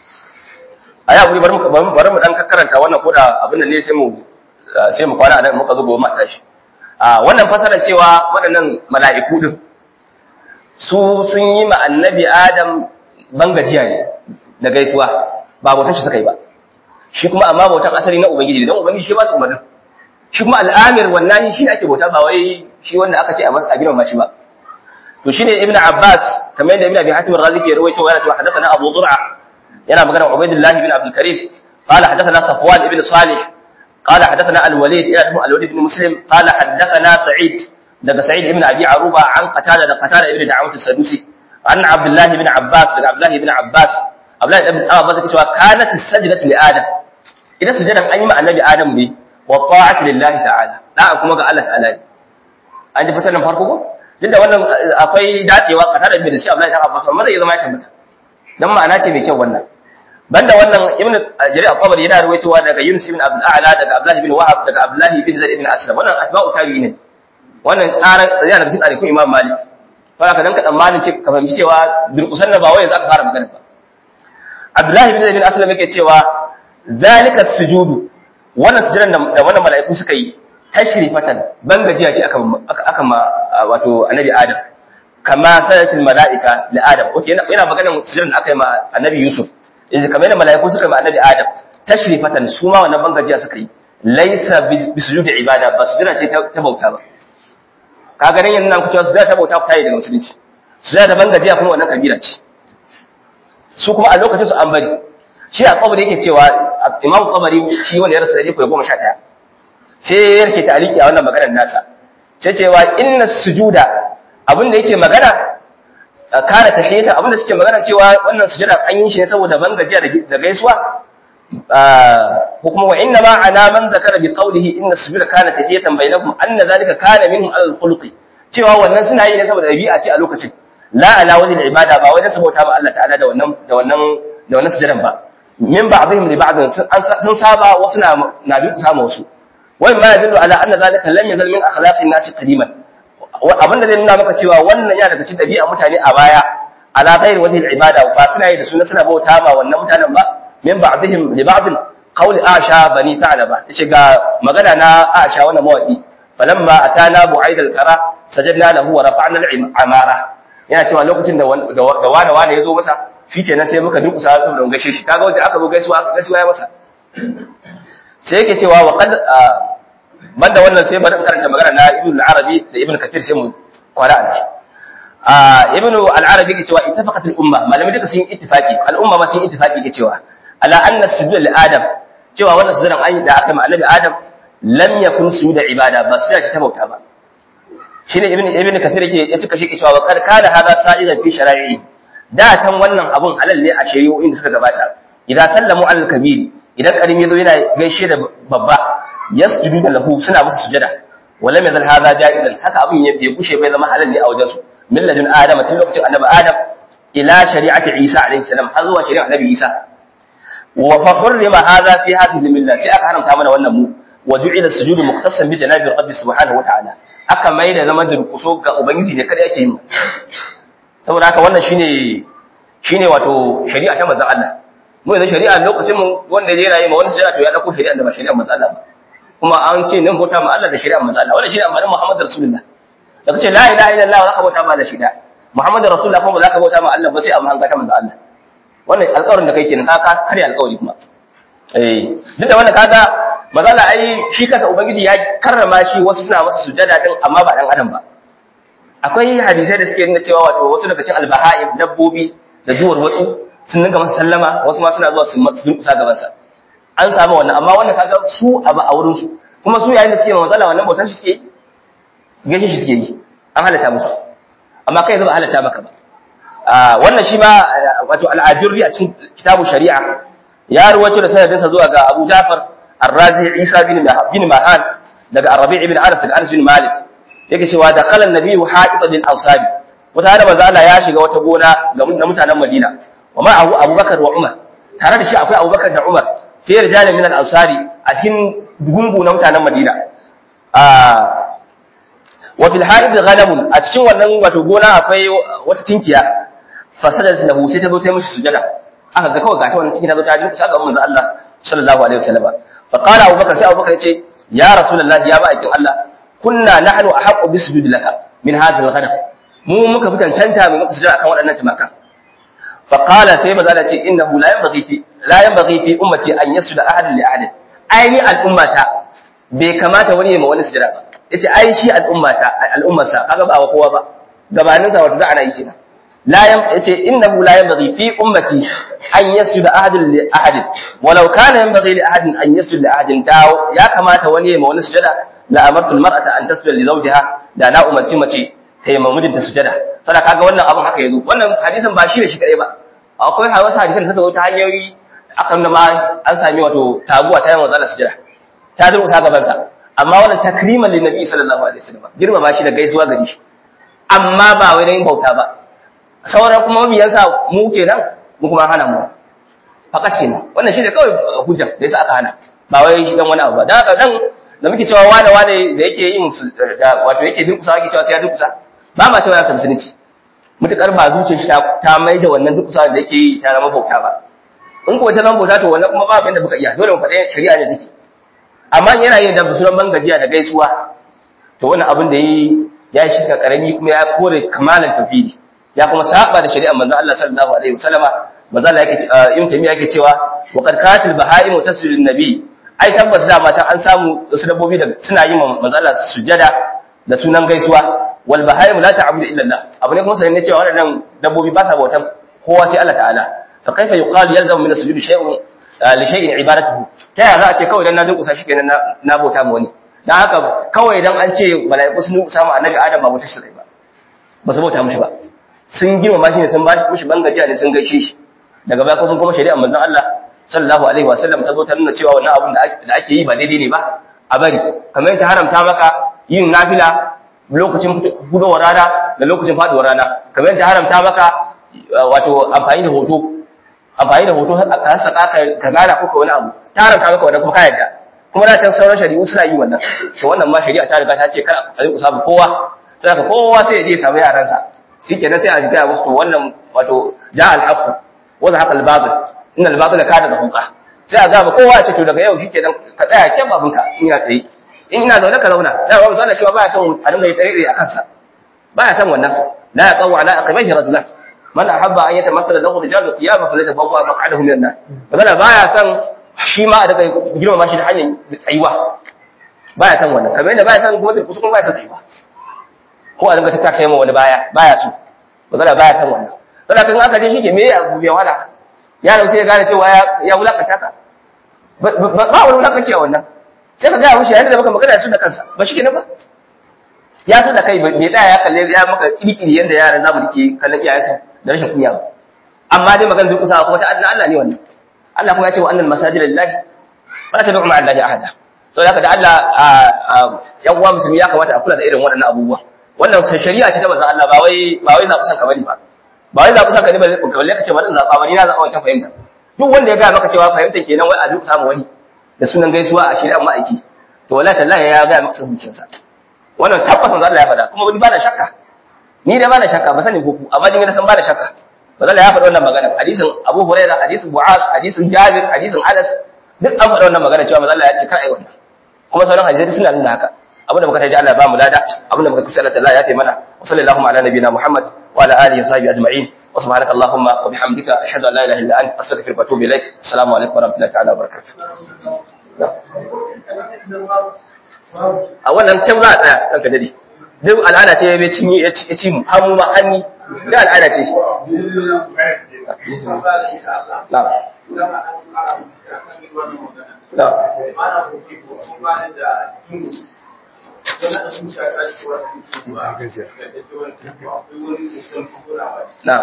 a yi abu bari mu bari mu dan karanta wannan ko da abin da ne sai mu sai mu kwana a nan muka zo gobe mata shi a wannan fasarar cewa waɗannan mala'iku din su sun yi ma annabi Adam bangajiya ne da gaisuwa ba bautan shi suka yi ba shi kuma amma bautan asali na ubangiji dan ubangiji shi ba su umarnin shi kuma al'amir wannan shi ne ake bauta ba wai shi wanda aka ce a girma shi ba to shine ibnu abbas kamar yadda ibnu abi hatim ar-razi ke rawaito yana cewa hadathana abu zur'a yana magana ubaydullah ibn abdul karim qala hadathana safwan ibn salih qala hadathana al-walid ila al-walid ibn muslim qala hadathana sa'id daga sa'id ibn abi aruba an qatada da qatada ibn da'awat as-sadusi an abdullah ibn abbas daga abdullah ibn abbas abdullah ibn abbas yake cewa kanat as-sajdatu li adam idan sujadan an yi ma annabi adam ne wa ta'atu lillahi ta'ala da'a kuma ga Allah ta'ala an ji fasalan farko ko duk da wannan akwai dacewa ka tada da shi Abdullahi dan Abbas amma zai zama ya tabbata dan ma'ana ce mai kyau wannan banda wannan Ibn Jarir al-Tabari yana ruwaitowa daga Yunus ibn Abdul A'la daga Abdullah ibn Wahab daga Abdullah ibn Zaid ibn Aslam wannan atba'u tabi'i ne wannan tsaran yana daga cikin tsarin Imam Malik fa ka dan ka tsammanin ce ka fahimci cewa durkusan da ba wai za ka fara magana ba Abdullah ibn Zaid ibn Aslam yake cewa zalika sujudu wannan sujudan da wannan mala'iku suka yi tashrifatan ban gajiya ce aka aka ma wato annabi adam kama sanatul malaika li adam okay yana magana sujudin da aka yi ma annabi yusuf idan kamar da malaiku suka yi ma annabi adam tashrifatan su ma wannan ban gajiya suka yi laysa bi sujudi ibada ba sujuda ce ta bauta ba ka ga nan yanzu nan kucewa sujuda ta bauta ta yi daga musulunci sujuda da ban gajiya kuma wannan kabila ce su kuma a lokacin su an bari shi a kabari yake cewa imam kabari shi wanda ya rasu da ko goma sha ɗaya sai ya rike taliki a wannan maganar nasa sai cewa inna sujuda abin da yake magana kana tahiyata abin da suke magana cewa wannan sujuda an yi shi ne saboda ban gajiya da gaisuwa ko kuma wa inna ma ana man zakara bi qawlihi inna sujuda kana tahiyatan bainakum anna zalika kana minhum al khuluqi cewa wannan suna yi ne saboda dabi'a ce a lokacin la ala wajhi ibada ba wajen sabota ba Allah ta'ala da wannan da wannan da wannan sujudan ba min ba'dihim li ba'd sun saba wasu na na bi sama wasu wai ma yadullu ala anna zalika lam yazal min akhlaqin nasi qadiman abinda zai nuna maka cewa wannan yana daga cikin dabi'a mutane a baya ala ghairi wajhi al-ibada ba suna yi da suna suna bauta ma wannan mutanen ba min ba'dihim li ba'd qawli asha bani ta'laba yace ga magana na asha wannan mawaki falamma atana bu'aid al-kara sajadna lahu wa rafa'na al-amara yana cewa lokacin da da wani wani yazo masa shikenan sai muka durkusa saboda gaishe shi kaga wanda aka zo gaisuwa gaisuwa ya masa sai yake cewa wa qad banda wannan sai bari in karanta magana na ibnu al-arabi da ibnu kathir sai mu kwara a a ibnu al-arabi yake cewa ittafaqat al-umma malamai duka sun yi ittifaqi al-umma ma sun yi ittifaqi yake cewa ala anna sujud li adam cewa wannan sujudan an da aka yi ma annabi adam lam yakun sujuda ibada ba sai ta bauta ba shine ibnu ibnu kathir yake ya cika shi cewa wa qad kana hada sa'idan fi shara'i da tan wannan abun halal ne a shari'o'in da suka gabata idan sallamu al-kabiri idan karim yazo yana gaishe da babba yasjudu da lahu suna masa sujada wala mai zal hada jaizan haka abin ya bai bushe bai zama halal ne a wajen su min ladun adam tun lokacin annabi adam ila shari'ati isa alaihi salam har zuwa shari'ar annabi isa wa fa hurrima hadha fi hadhihi millah sai aka haramta mana wannan mu wa ju'ila sujudu muqtasan bi janabi rabbi subhanahu wa ta'ala aka mai da zaman durkuso ga ubangiji ne kada yake yi saboda haka wannan shine shine wato shari'a ta manzon Allah mu yanzu shari'a lokacin mu wanda ya rayu ma wani shari'a to ya dauko shari'a da ba shari'a manzon Allah ba kuma an ce nan bauta ma Allah da shari'a manzo Allah wannan shine amarin Muhammad Rasulullah da kace la ilaha illallah zaka bauta ma da shari'a Muhammad Rasulullah kuma zaka bauta ma Allah ba sai amma hanga ta manzo Allah wannan alƙawarin da kai kenan ka kare alƙawari kuma eh duk da wannan kaga manzo Allah ai shi kansa ubangiji ya karrama shi wasu suna masa sujada din amma ba dan adam ba akwai hadisai da suke nuna cewa wato wasu daga cikin albaha'im dabbobi da duwar wasu sun dinga masa sallama wasu ma suna zuwa su durkusa gaban sa an samu wannan amma wannan kaga su abu a wurin su kuma su yayin da suke manzala wannan bautar shi suke yi gaishe shi suke yi an halatta musu amma kai yanzu ba halatta maka ba wannan shi ma wato al'ajurri a cikin kitabu shari'a ya ruwaito da sanadinsa zuwa ga Abu Ja'far Ar-Razi Isa bin bin Mahan daga Ar-Rabi' ibn Anas daga Anas bin Malik yake cewa da khalan nabiyyu ha'ita bil awsabi wata hada manzo Allah ya shiga wata gona ga mutanen Madina wa ma'ahu Abubakar wa Umar tare da shi akwai Abubakar da Umar fi rijal min al-ansari a cikin gungu na mutanen Madina wa fil haid ghanam a cikin wannan wato gona akwai wata tinkiya fasadat lahu sai ta zo ta mishi sujada aka ga kawai gata wannan tinkiya ta zo ta ji saka manzo Allah sallallahu alaihi wasallam fa qala Abu Bakar sai Abu Bakar yace ya rasulullahi ya ba'akin Allah kunna nahnu ahqqu bi sujudi laka min hadha al-ghanam mu muka fi cancanta mu muka sujada akan waɗannan tumakan فقال سيما زالة إنه لا ينبغي في لا ينبغي في أمتي أن يسجد أحد لأحد أي الأمة بكما تولي ما ولي سجد yace ai shi al'ummata al'ummarsa kaga ba wa kowa ba gabanin sa wato da ana yi kenan la yam yace innahu la yanbaghi fi ummati an yasjuda ahadun li ahad walau kana yanbaghi li ahadin an yasjuda li ahadin da ya kamata wani ma wani sujada la amartu almar'ata an tasjuda li zawjiha da na umarci mace ta yi mamudin ta sujada sada kaga wannan abin haka yazo wannan hadisin ba shi ne shi kadai ba akwai wasu hadisan da suka zo ta hanyoyi akan da ma an sami wato taguwa ta yawan zalla sujada ta durƙusa gaban sa amma wannan takriman lin nabi sallallahu alaihi wasallam girmama shi da gaisuwa gari shi amma ba wai dan bauta ba sauran kuma mabiyansa mu kenan mu kuma hana mu fakat kenan wannan shi ne kawai hujja da yasa aka hana ba wai shi dan wani abu ba dan haka dan da muke cewa wane wane da yake yin wato yake durƙusa yake cewa sai ya durƙusa ba ma cewa ya ta musulunci mutukar ba zuciyar shi ta mai da wannan duk da yake yi ta zama bauta ba in kuwa ta zama bauta to wannan kuma babu yadda muka iya dole mu faɗa shari'a ne take amma yana yin da sunan bangajiya da gaisuwa to wannan abin da yi ya shi ka karami kuma ya kore kamalan tafidi ya kuma saba da shari'ar manzon Allah sallallahu alaihi wasallama manzon Allah yake yin tamiya yake cewa wa qad katil bahaimu tasjudun nabi ai tabbas da mata an samu wasu dabbobi da suna yin manzon Allah sujada da sunan gaisuwa wal bahaimu la ta'budu illa Allah abu ne kuma sanin cewa waɗannan dabbobi ba sa bautan kowa sai Allah ta'ala fa kaifa yuqalu yalzamu min as-sujudi shay'un li shay'in ibadatuhu ta yaya za a ce kawai dan na durƙusa shi kenan na bauta ma wani dan haka kawai dan an ce mala'iku sun durƙusa ma annabi Adam ba bauta shi ba ba su bauta mishi ba sun girmama shi ne sun ba mishi bangajiya ne sun gaishe shi daga baya kuma kuma shari'a manzon Allah sallallahu alaihi wa sallam ta zo ta nuna cewa wannan abun da ake yi ba daidai ne ba a bari kamar ta haramta maka yin nafila lokacin gudowar rana da lokacin faduwar rana kamar ta haramta maka wato amfani da hoto amfani da hoto ka saka ka zana ko wani abu ta haramta maka wannan kuma ka yadda kuma da can sauran shari'u suna yi wannan to wannan ma shari'a ta riga ta ce kar a rika samu kowa sai ka kowa sai ya je samu yaransa shikenan sai a shiga musu to wannan wato ja al-haqq wa zahaqa al-batil inna al-batila kana zahuqa sai a gaba kowa ya ce to daga yau shikenan ka tsaya kyan babinka in ya tsaye in ina zaune ka zauna da ba zauna cewa baya son a dinga yi tsare a kansa baya son wannan la ya qawu ala aqibaihi rajulan man ahabba an yatamassala lahu rijalu qiyama falyatabawwa maq'adahu min an-nar magana baya san shi ma a daga girmama shi da hanyar tsayuwa baya san wannan kamar yadda baya san kuma zai kuma baya san tsayuwa ko a dinga ta taka yamma wani baya baya so magana baya san wannan saboda kan aka je shi ke me abu bai wala yaron sai ya gane cewa ya wulakanta ka ba wani wulakanci a wannan sai ka gaya mushi yayin da maka magana su da kansa ba shi kenan ba ya so da kai bai tsaya ya kalle ya maka kirkiri yanda yaran zamu dake kallon iyayensu da rashin kunya ba amma dai magana zai kusa kuma ta Allah Allah ne wannan Allah kuma ya ce wa annal masajida lillahi wa la tad'u ma'a allahi ahada to haka da Allah yan uwa musulmi ya kamata a kula da irin waɗannan abubuwa wannan shari'a ce ta manzon Allah ba wai ba wai zaɓi san ka bane ba ba wai zaɓi san ka ne ba kalle ka ce bari zaɓa ba ni na zaɓa wancan fahimta duk wanda ya ga maka cewa fahimta kenan wai a duk samu wani da sunan gaisuwa a shari'ar ma'aiki to wallahi tallahi ya ga maka hukuncinsa wannan tabbas manzo Allah ya faɗa kuma ni ba na shakka ni da ba na shakka ba sani ko ku amma ni na san ba na shakka manzo Allah ya faɗa wannan magana hadisin Abu Hurairah hadisin Mu'az hadisin Jabir hadisin Anas duk an faɗa wannan magana cewa manzo Allah ya ce kar ai wannan kuma sauran hadisi suna nuna haka abinda muka taji Allah ba mu lada abinda muka kusa Allah ya fi mana wa sallallahu ala nabiyina Muhammad wa ala alihi wa sahbihi ajma'in wa subhanaka allahumma wa bihamdika ashhadu an la ilaha illa anta astaghfiruka wa atubu ilaik assalamu alaikum wa rahmatullahi ta'ala wa barakatuh a wannan can za a tsaya ɗanka dade duk al'ada ce ya cinye ya ci mu hannu ma hanni sai al'ada ce na na na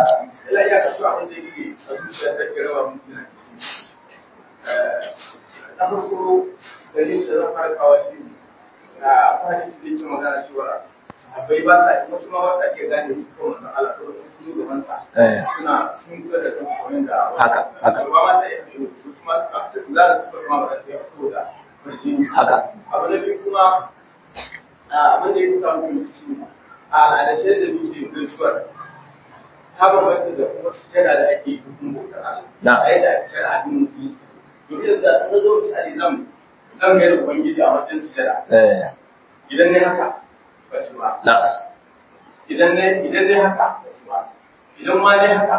na farko dalilin da zan fara kawo shi a hadisi da yake magana cewa abai ba ta wasu ma ba ta ke gane su ko wannan Allah saboda sun yi gaban sa suna sun kula da kansu kamar da haka haka ba ma ta yi su ma za su kuma ba ta yi saboda farjini haka abu na biyu kuma abin da ya kusa mutum shi a al'adace da muke gaisuwar ta bambanta da kuma sujada da ake yi dukkan bautar Allah Na. a yadda ake shari'a din mutum domin da na zo misali zan zan ga da ubangiji a wajen sujada eh idan ne haka ba ci ba na idan ne idan ne haka ba ci ba idan ma ne haka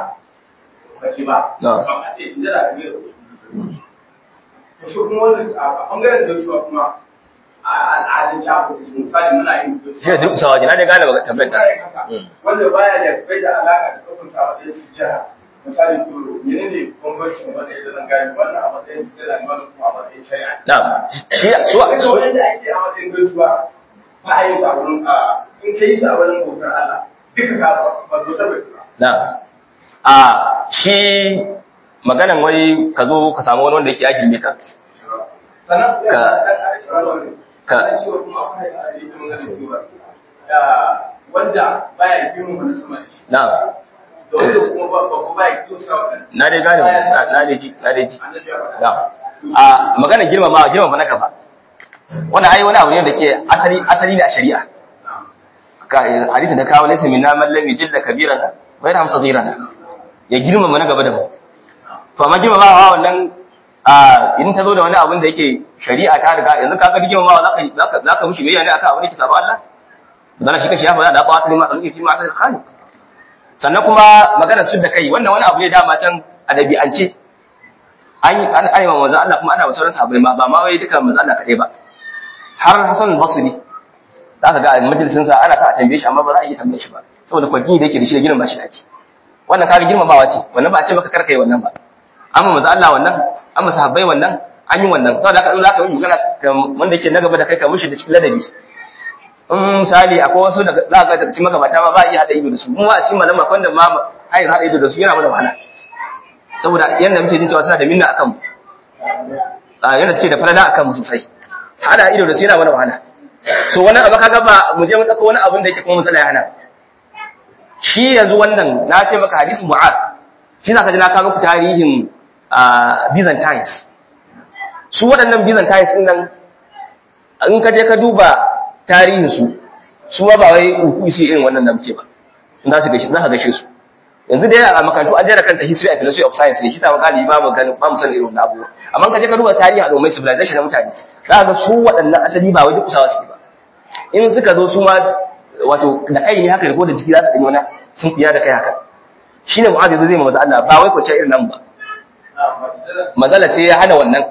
ba ci ba Na. ba a ce sujada ka ga da ubangiji to shi kuma wannan a bangaren gaisuwa kuma a al'adun shafi misali muna yin shi da duk sawaji na dai gane baka tambayar ta wanda baya da kai da alaka da kafin sa matsayin sujjada misali to menene bambancin wanda ya zan gani wannan a matsayin sujjada ne wannan kuma a matsayin shari'a na shi su Duka su wanda ake a matsayin gaisuwa ba a yi sa wurin a in ka yi sa wurin bautar Allah duka ka ba zo ta bai ba na a shi maganan wai ka zo ka samu wani wanda yake aikin ne ka sannan ya Ka- dan ƙarshen wannan ka- ka cewa kuma akwai hadisi da magana cewa ah, wanda baya girma wani sama da shi na da wanda kuma ba ba baya tosa wa kan na dai gane na na dai ji na dai ji annabi ya faɗa na a magana girmama girmama na kafa wannan ai wani abu ne da ke asali asali ne a shari'a ka hadisi da kawo laysa minna man lam yujilla kabirana wa yarham saghirana ya girmama na gaba da mu to amma girmamawa wannan a in ta zo da wani abin da yake shari'a ta riga yanzu kaga girmamawa zaka zaka zaka mushi bayyana ne akan abin da ke sabo Allah dan shi kashi ya faɗa da qawatul ma khalqi fi ma'asal khaliq sannan kuma magana su da kai wannan wani abu ne dama can a dabi'ance an yi an ayyama manzo Allah kuma ana sauran sahabbai ma ba ma wai duka manzo Allah kadai ba har Hassan al-Basri zaka ga a majalisin sa ana sa a tambaye shi amma ba za a yi tambaye shi ba saboda kwajini da yake da shi da girma shi da ake wannan kaga girmamawa ce wannan ba a ce maka karkai wannan ba amma manzo Allah wannan amma sahabbai wannan an yi wannan saboda haka in zaka yi magana ga wanda yake na gaba da kai ka mushi da cikin ladabi in misali akwai wasu da za ga daga cikin magabata ma ba a iya hada ido da su mu a cikin malama akwai wanda ma ai hada ido da su yana mana wahala saboda yanda muke jin cewa suna da minna akan mu a yanda suke da falala akan mu sosai hada ido da su yana mana wahala so wannan abu kaga ba mu je mu tsaka wani abin da yake kuma matsala ya hana shi yanzu wannan na ce maka hadisin mu'ad shi zaka ji na kawo muku tarihin ah, Byzantines su waɗannan Byzantines din nan in ka je ka duba tarihin su su ma ba wai uku su irin wannan da muke ba in za su gaishe za ka gaishe su yanzu dai a makarantu an jera kanta history and philosophy of science ne shi ta makali ba mu ganin ba mu san irin wannan abubuwa amma in ka je ka duba tarihi al'ummai civilization na mutane za ka ga su waɗannan asali ba wai duk kusawa suke ba in suka zo su ma wato da kai ne haka ko da jiki za su ɗanyi wani sun fiya da kai haka shine mu'adh zai ma manzo Allah ba wai kwace irin nan ba manzala sai ya hana wannan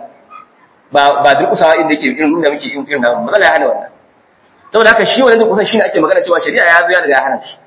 ba ba durkusawa inda yake irin inda muke irin nan manzala ya hana wannan saboda haka shi wannan durkusan shine ake magana cewa shari'a ya zo ya riga ya hana shi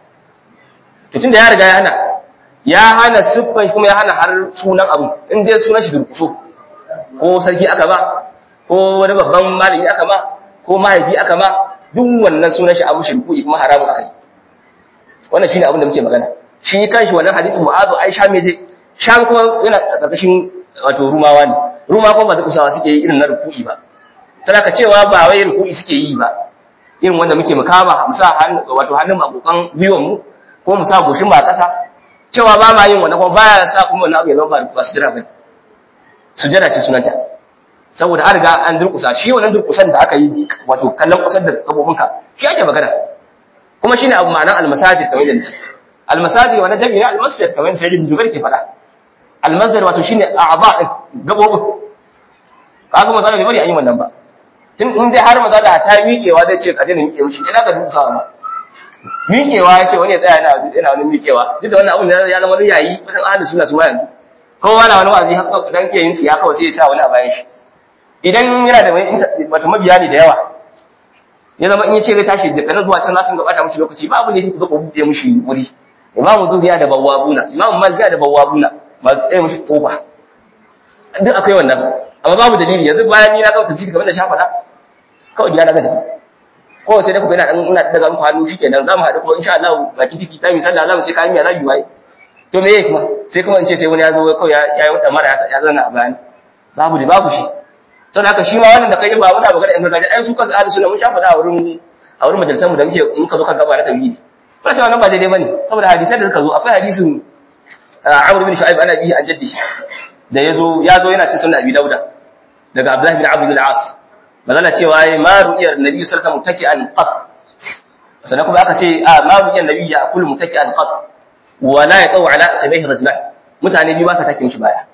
to tunda ya riga ya hana ya hana siffan kuma ya hana har sunan abu in dai sunan shi durkuso ko sarki aka ba ko wani babban malami aka ba ko mahaifi aka ba duk wannan sunan shi abu shirku kuma haramun aka yi wannan shine abin da muke magana shi kanshi wannan hadisin mu'azu ai sham je sham kuma yana karkashin wato rumawa ne ruma kuma ba kusawa suke yi irin na ruku'i ba sai ka cewa ba wai ruku'i suke yi ba irin wanda muke mukama mu sa hannu wato hannun makokan biyon mu ko mu sa goshin ba kasa cewa ba ma yin wannan kuma baya sa kuma wannan abu ya zama ba su jira bane sujada ce sunanta saboda an riga an durkusa shi wannan durkusan da aka yi wato kallon kusar da gabobinka shi ake magana kuma shine abu ma'anar almasajid kamar yadda nace almasajid wannan jami'i almasjid kamar yadda sayyidin jubair ke faɗa almasjid wato shine a'za din gabobin kaga maza da bari an yi wannan ba tun in dai har maza da ta miƙewa zai ce ka daina miƙe mishi ina ka durkusa ba miƙewa ya ce wani ya tsaya yana yana wani miƙewa duk da wannan abun ya zama wani yayi wajen ahlus sunna su ma yanzu kowa na wani wazi haka dan ke yin tsiya kawai sai ya sa wani a bayan shi idan yana da wato mabiya ne da yawa ya zama in ya ce zai tashi da kanan zuwa can nasun gabata mushi lokaci babu ne ku ku buɗe mushi wuri imam zuhriya da bawwabuna imam malik da bawwabuna ba su tsaye mushi kofa duk akwai wannan amma babu dalili yanzu bayan ni na kawo tafsiri kamar da shafa da kawai gida na gaji ko sai da ku ina ina daga muku hannu shikenan za mu haɗu kuma insha Allah baki tiki ta mi sallah za mu sai kayan miya za mu yi waye to me yake kuma sai kuma in ce sai wani ya zo kawai ya yi wata mara ya zana a bayani babu da babu shi sai haka shi ma wannan da kai ba muna magana in gargajiya ai su kansu ahli sunna mun shafa da a wurin a wurin majalisar mu da muke in ka zo kan gaba na tauhidi wannan cewa nan ba daidai bane saboda hadisan da suka zo akwai hadisin Amr bin Shu'aib ana bihi an jaddi da yazo ya zo yana cikin sunan Abi Dauda daga Abdullah bin Abdul As magana cewa ai ma ru'yar Nabi sallallahu alaihi wasallam taki'an qat sannan kuma aka ce a ma ru'yar Nabi ya kullu mutaki'an qat wa la yaqau ala aqibaihi rajulan mutane biyu ba sa take mishi baya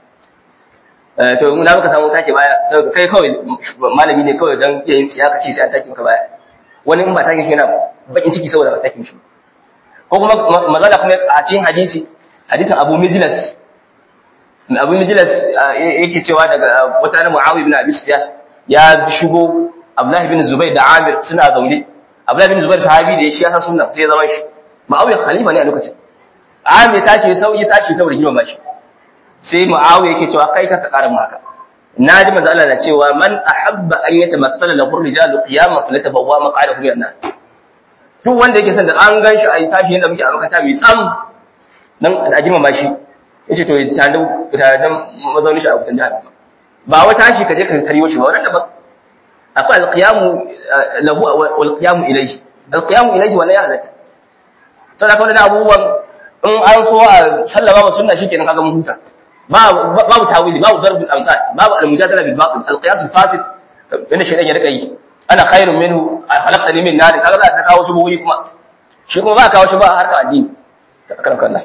to in da muka samu take baya kai kawai malami ne kawai dan iya yin tsiya ka ce sai an take maka baya wani in ba take shi yana bakin ciki saboda ba take mishi ko kuma mazala kuma a cikin hadisi hadisin Abu Mijlas Abu Mijlas yake cewa daga wata na Muawiya ibn Abi Sufyan ya shigo Abdullah ibn Zubair da Amir suna zaune Abdullah ibn Zubair sahabi da shi ya san sunna sai ya zama shi Muawiya khalifa ne a lokacin Amir tashi sauyi tashi saboda girma shi sai Muawiya yake cewa kai ka ƙara mu haka naji manzo Allah na cewa man ahabba an yatamassala lahu rijalu qiyaman falyatabawwa maq'adahu min an duk wanda yake son da an ganshi ai tashi yanda muke a makata mai tsam dan a girma shi yace to tandan tandan mazaunin shi a wutan jahannam ba wai tashi ka je ka tariyo shi ba wannan daban akwai alqiyamu lahu wal qiyamu ilayhi alqiyamu ilayhi wannan ya halatta sai ka wannan abubuwan in an so a sallama wa sunna shikenan kaga mun huta babu tawili babu darbul amsal babu al-mujadala bil batil al-qiyas al-fasid inda shaytan ya rika yi ana khairun minhu khalaqtani min nar kaga za ka kawo shi buwi kuma shi kuma ba kawo shi ba harka addini ta karan kallah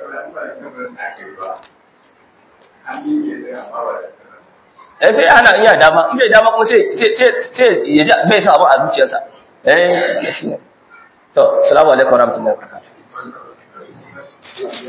eh sai ana iya dama in bai dama kuma sai sai sai ya ji bai san abu a zuciyarsa eh to assalamu alaikum warahmatullahi wabarakatuh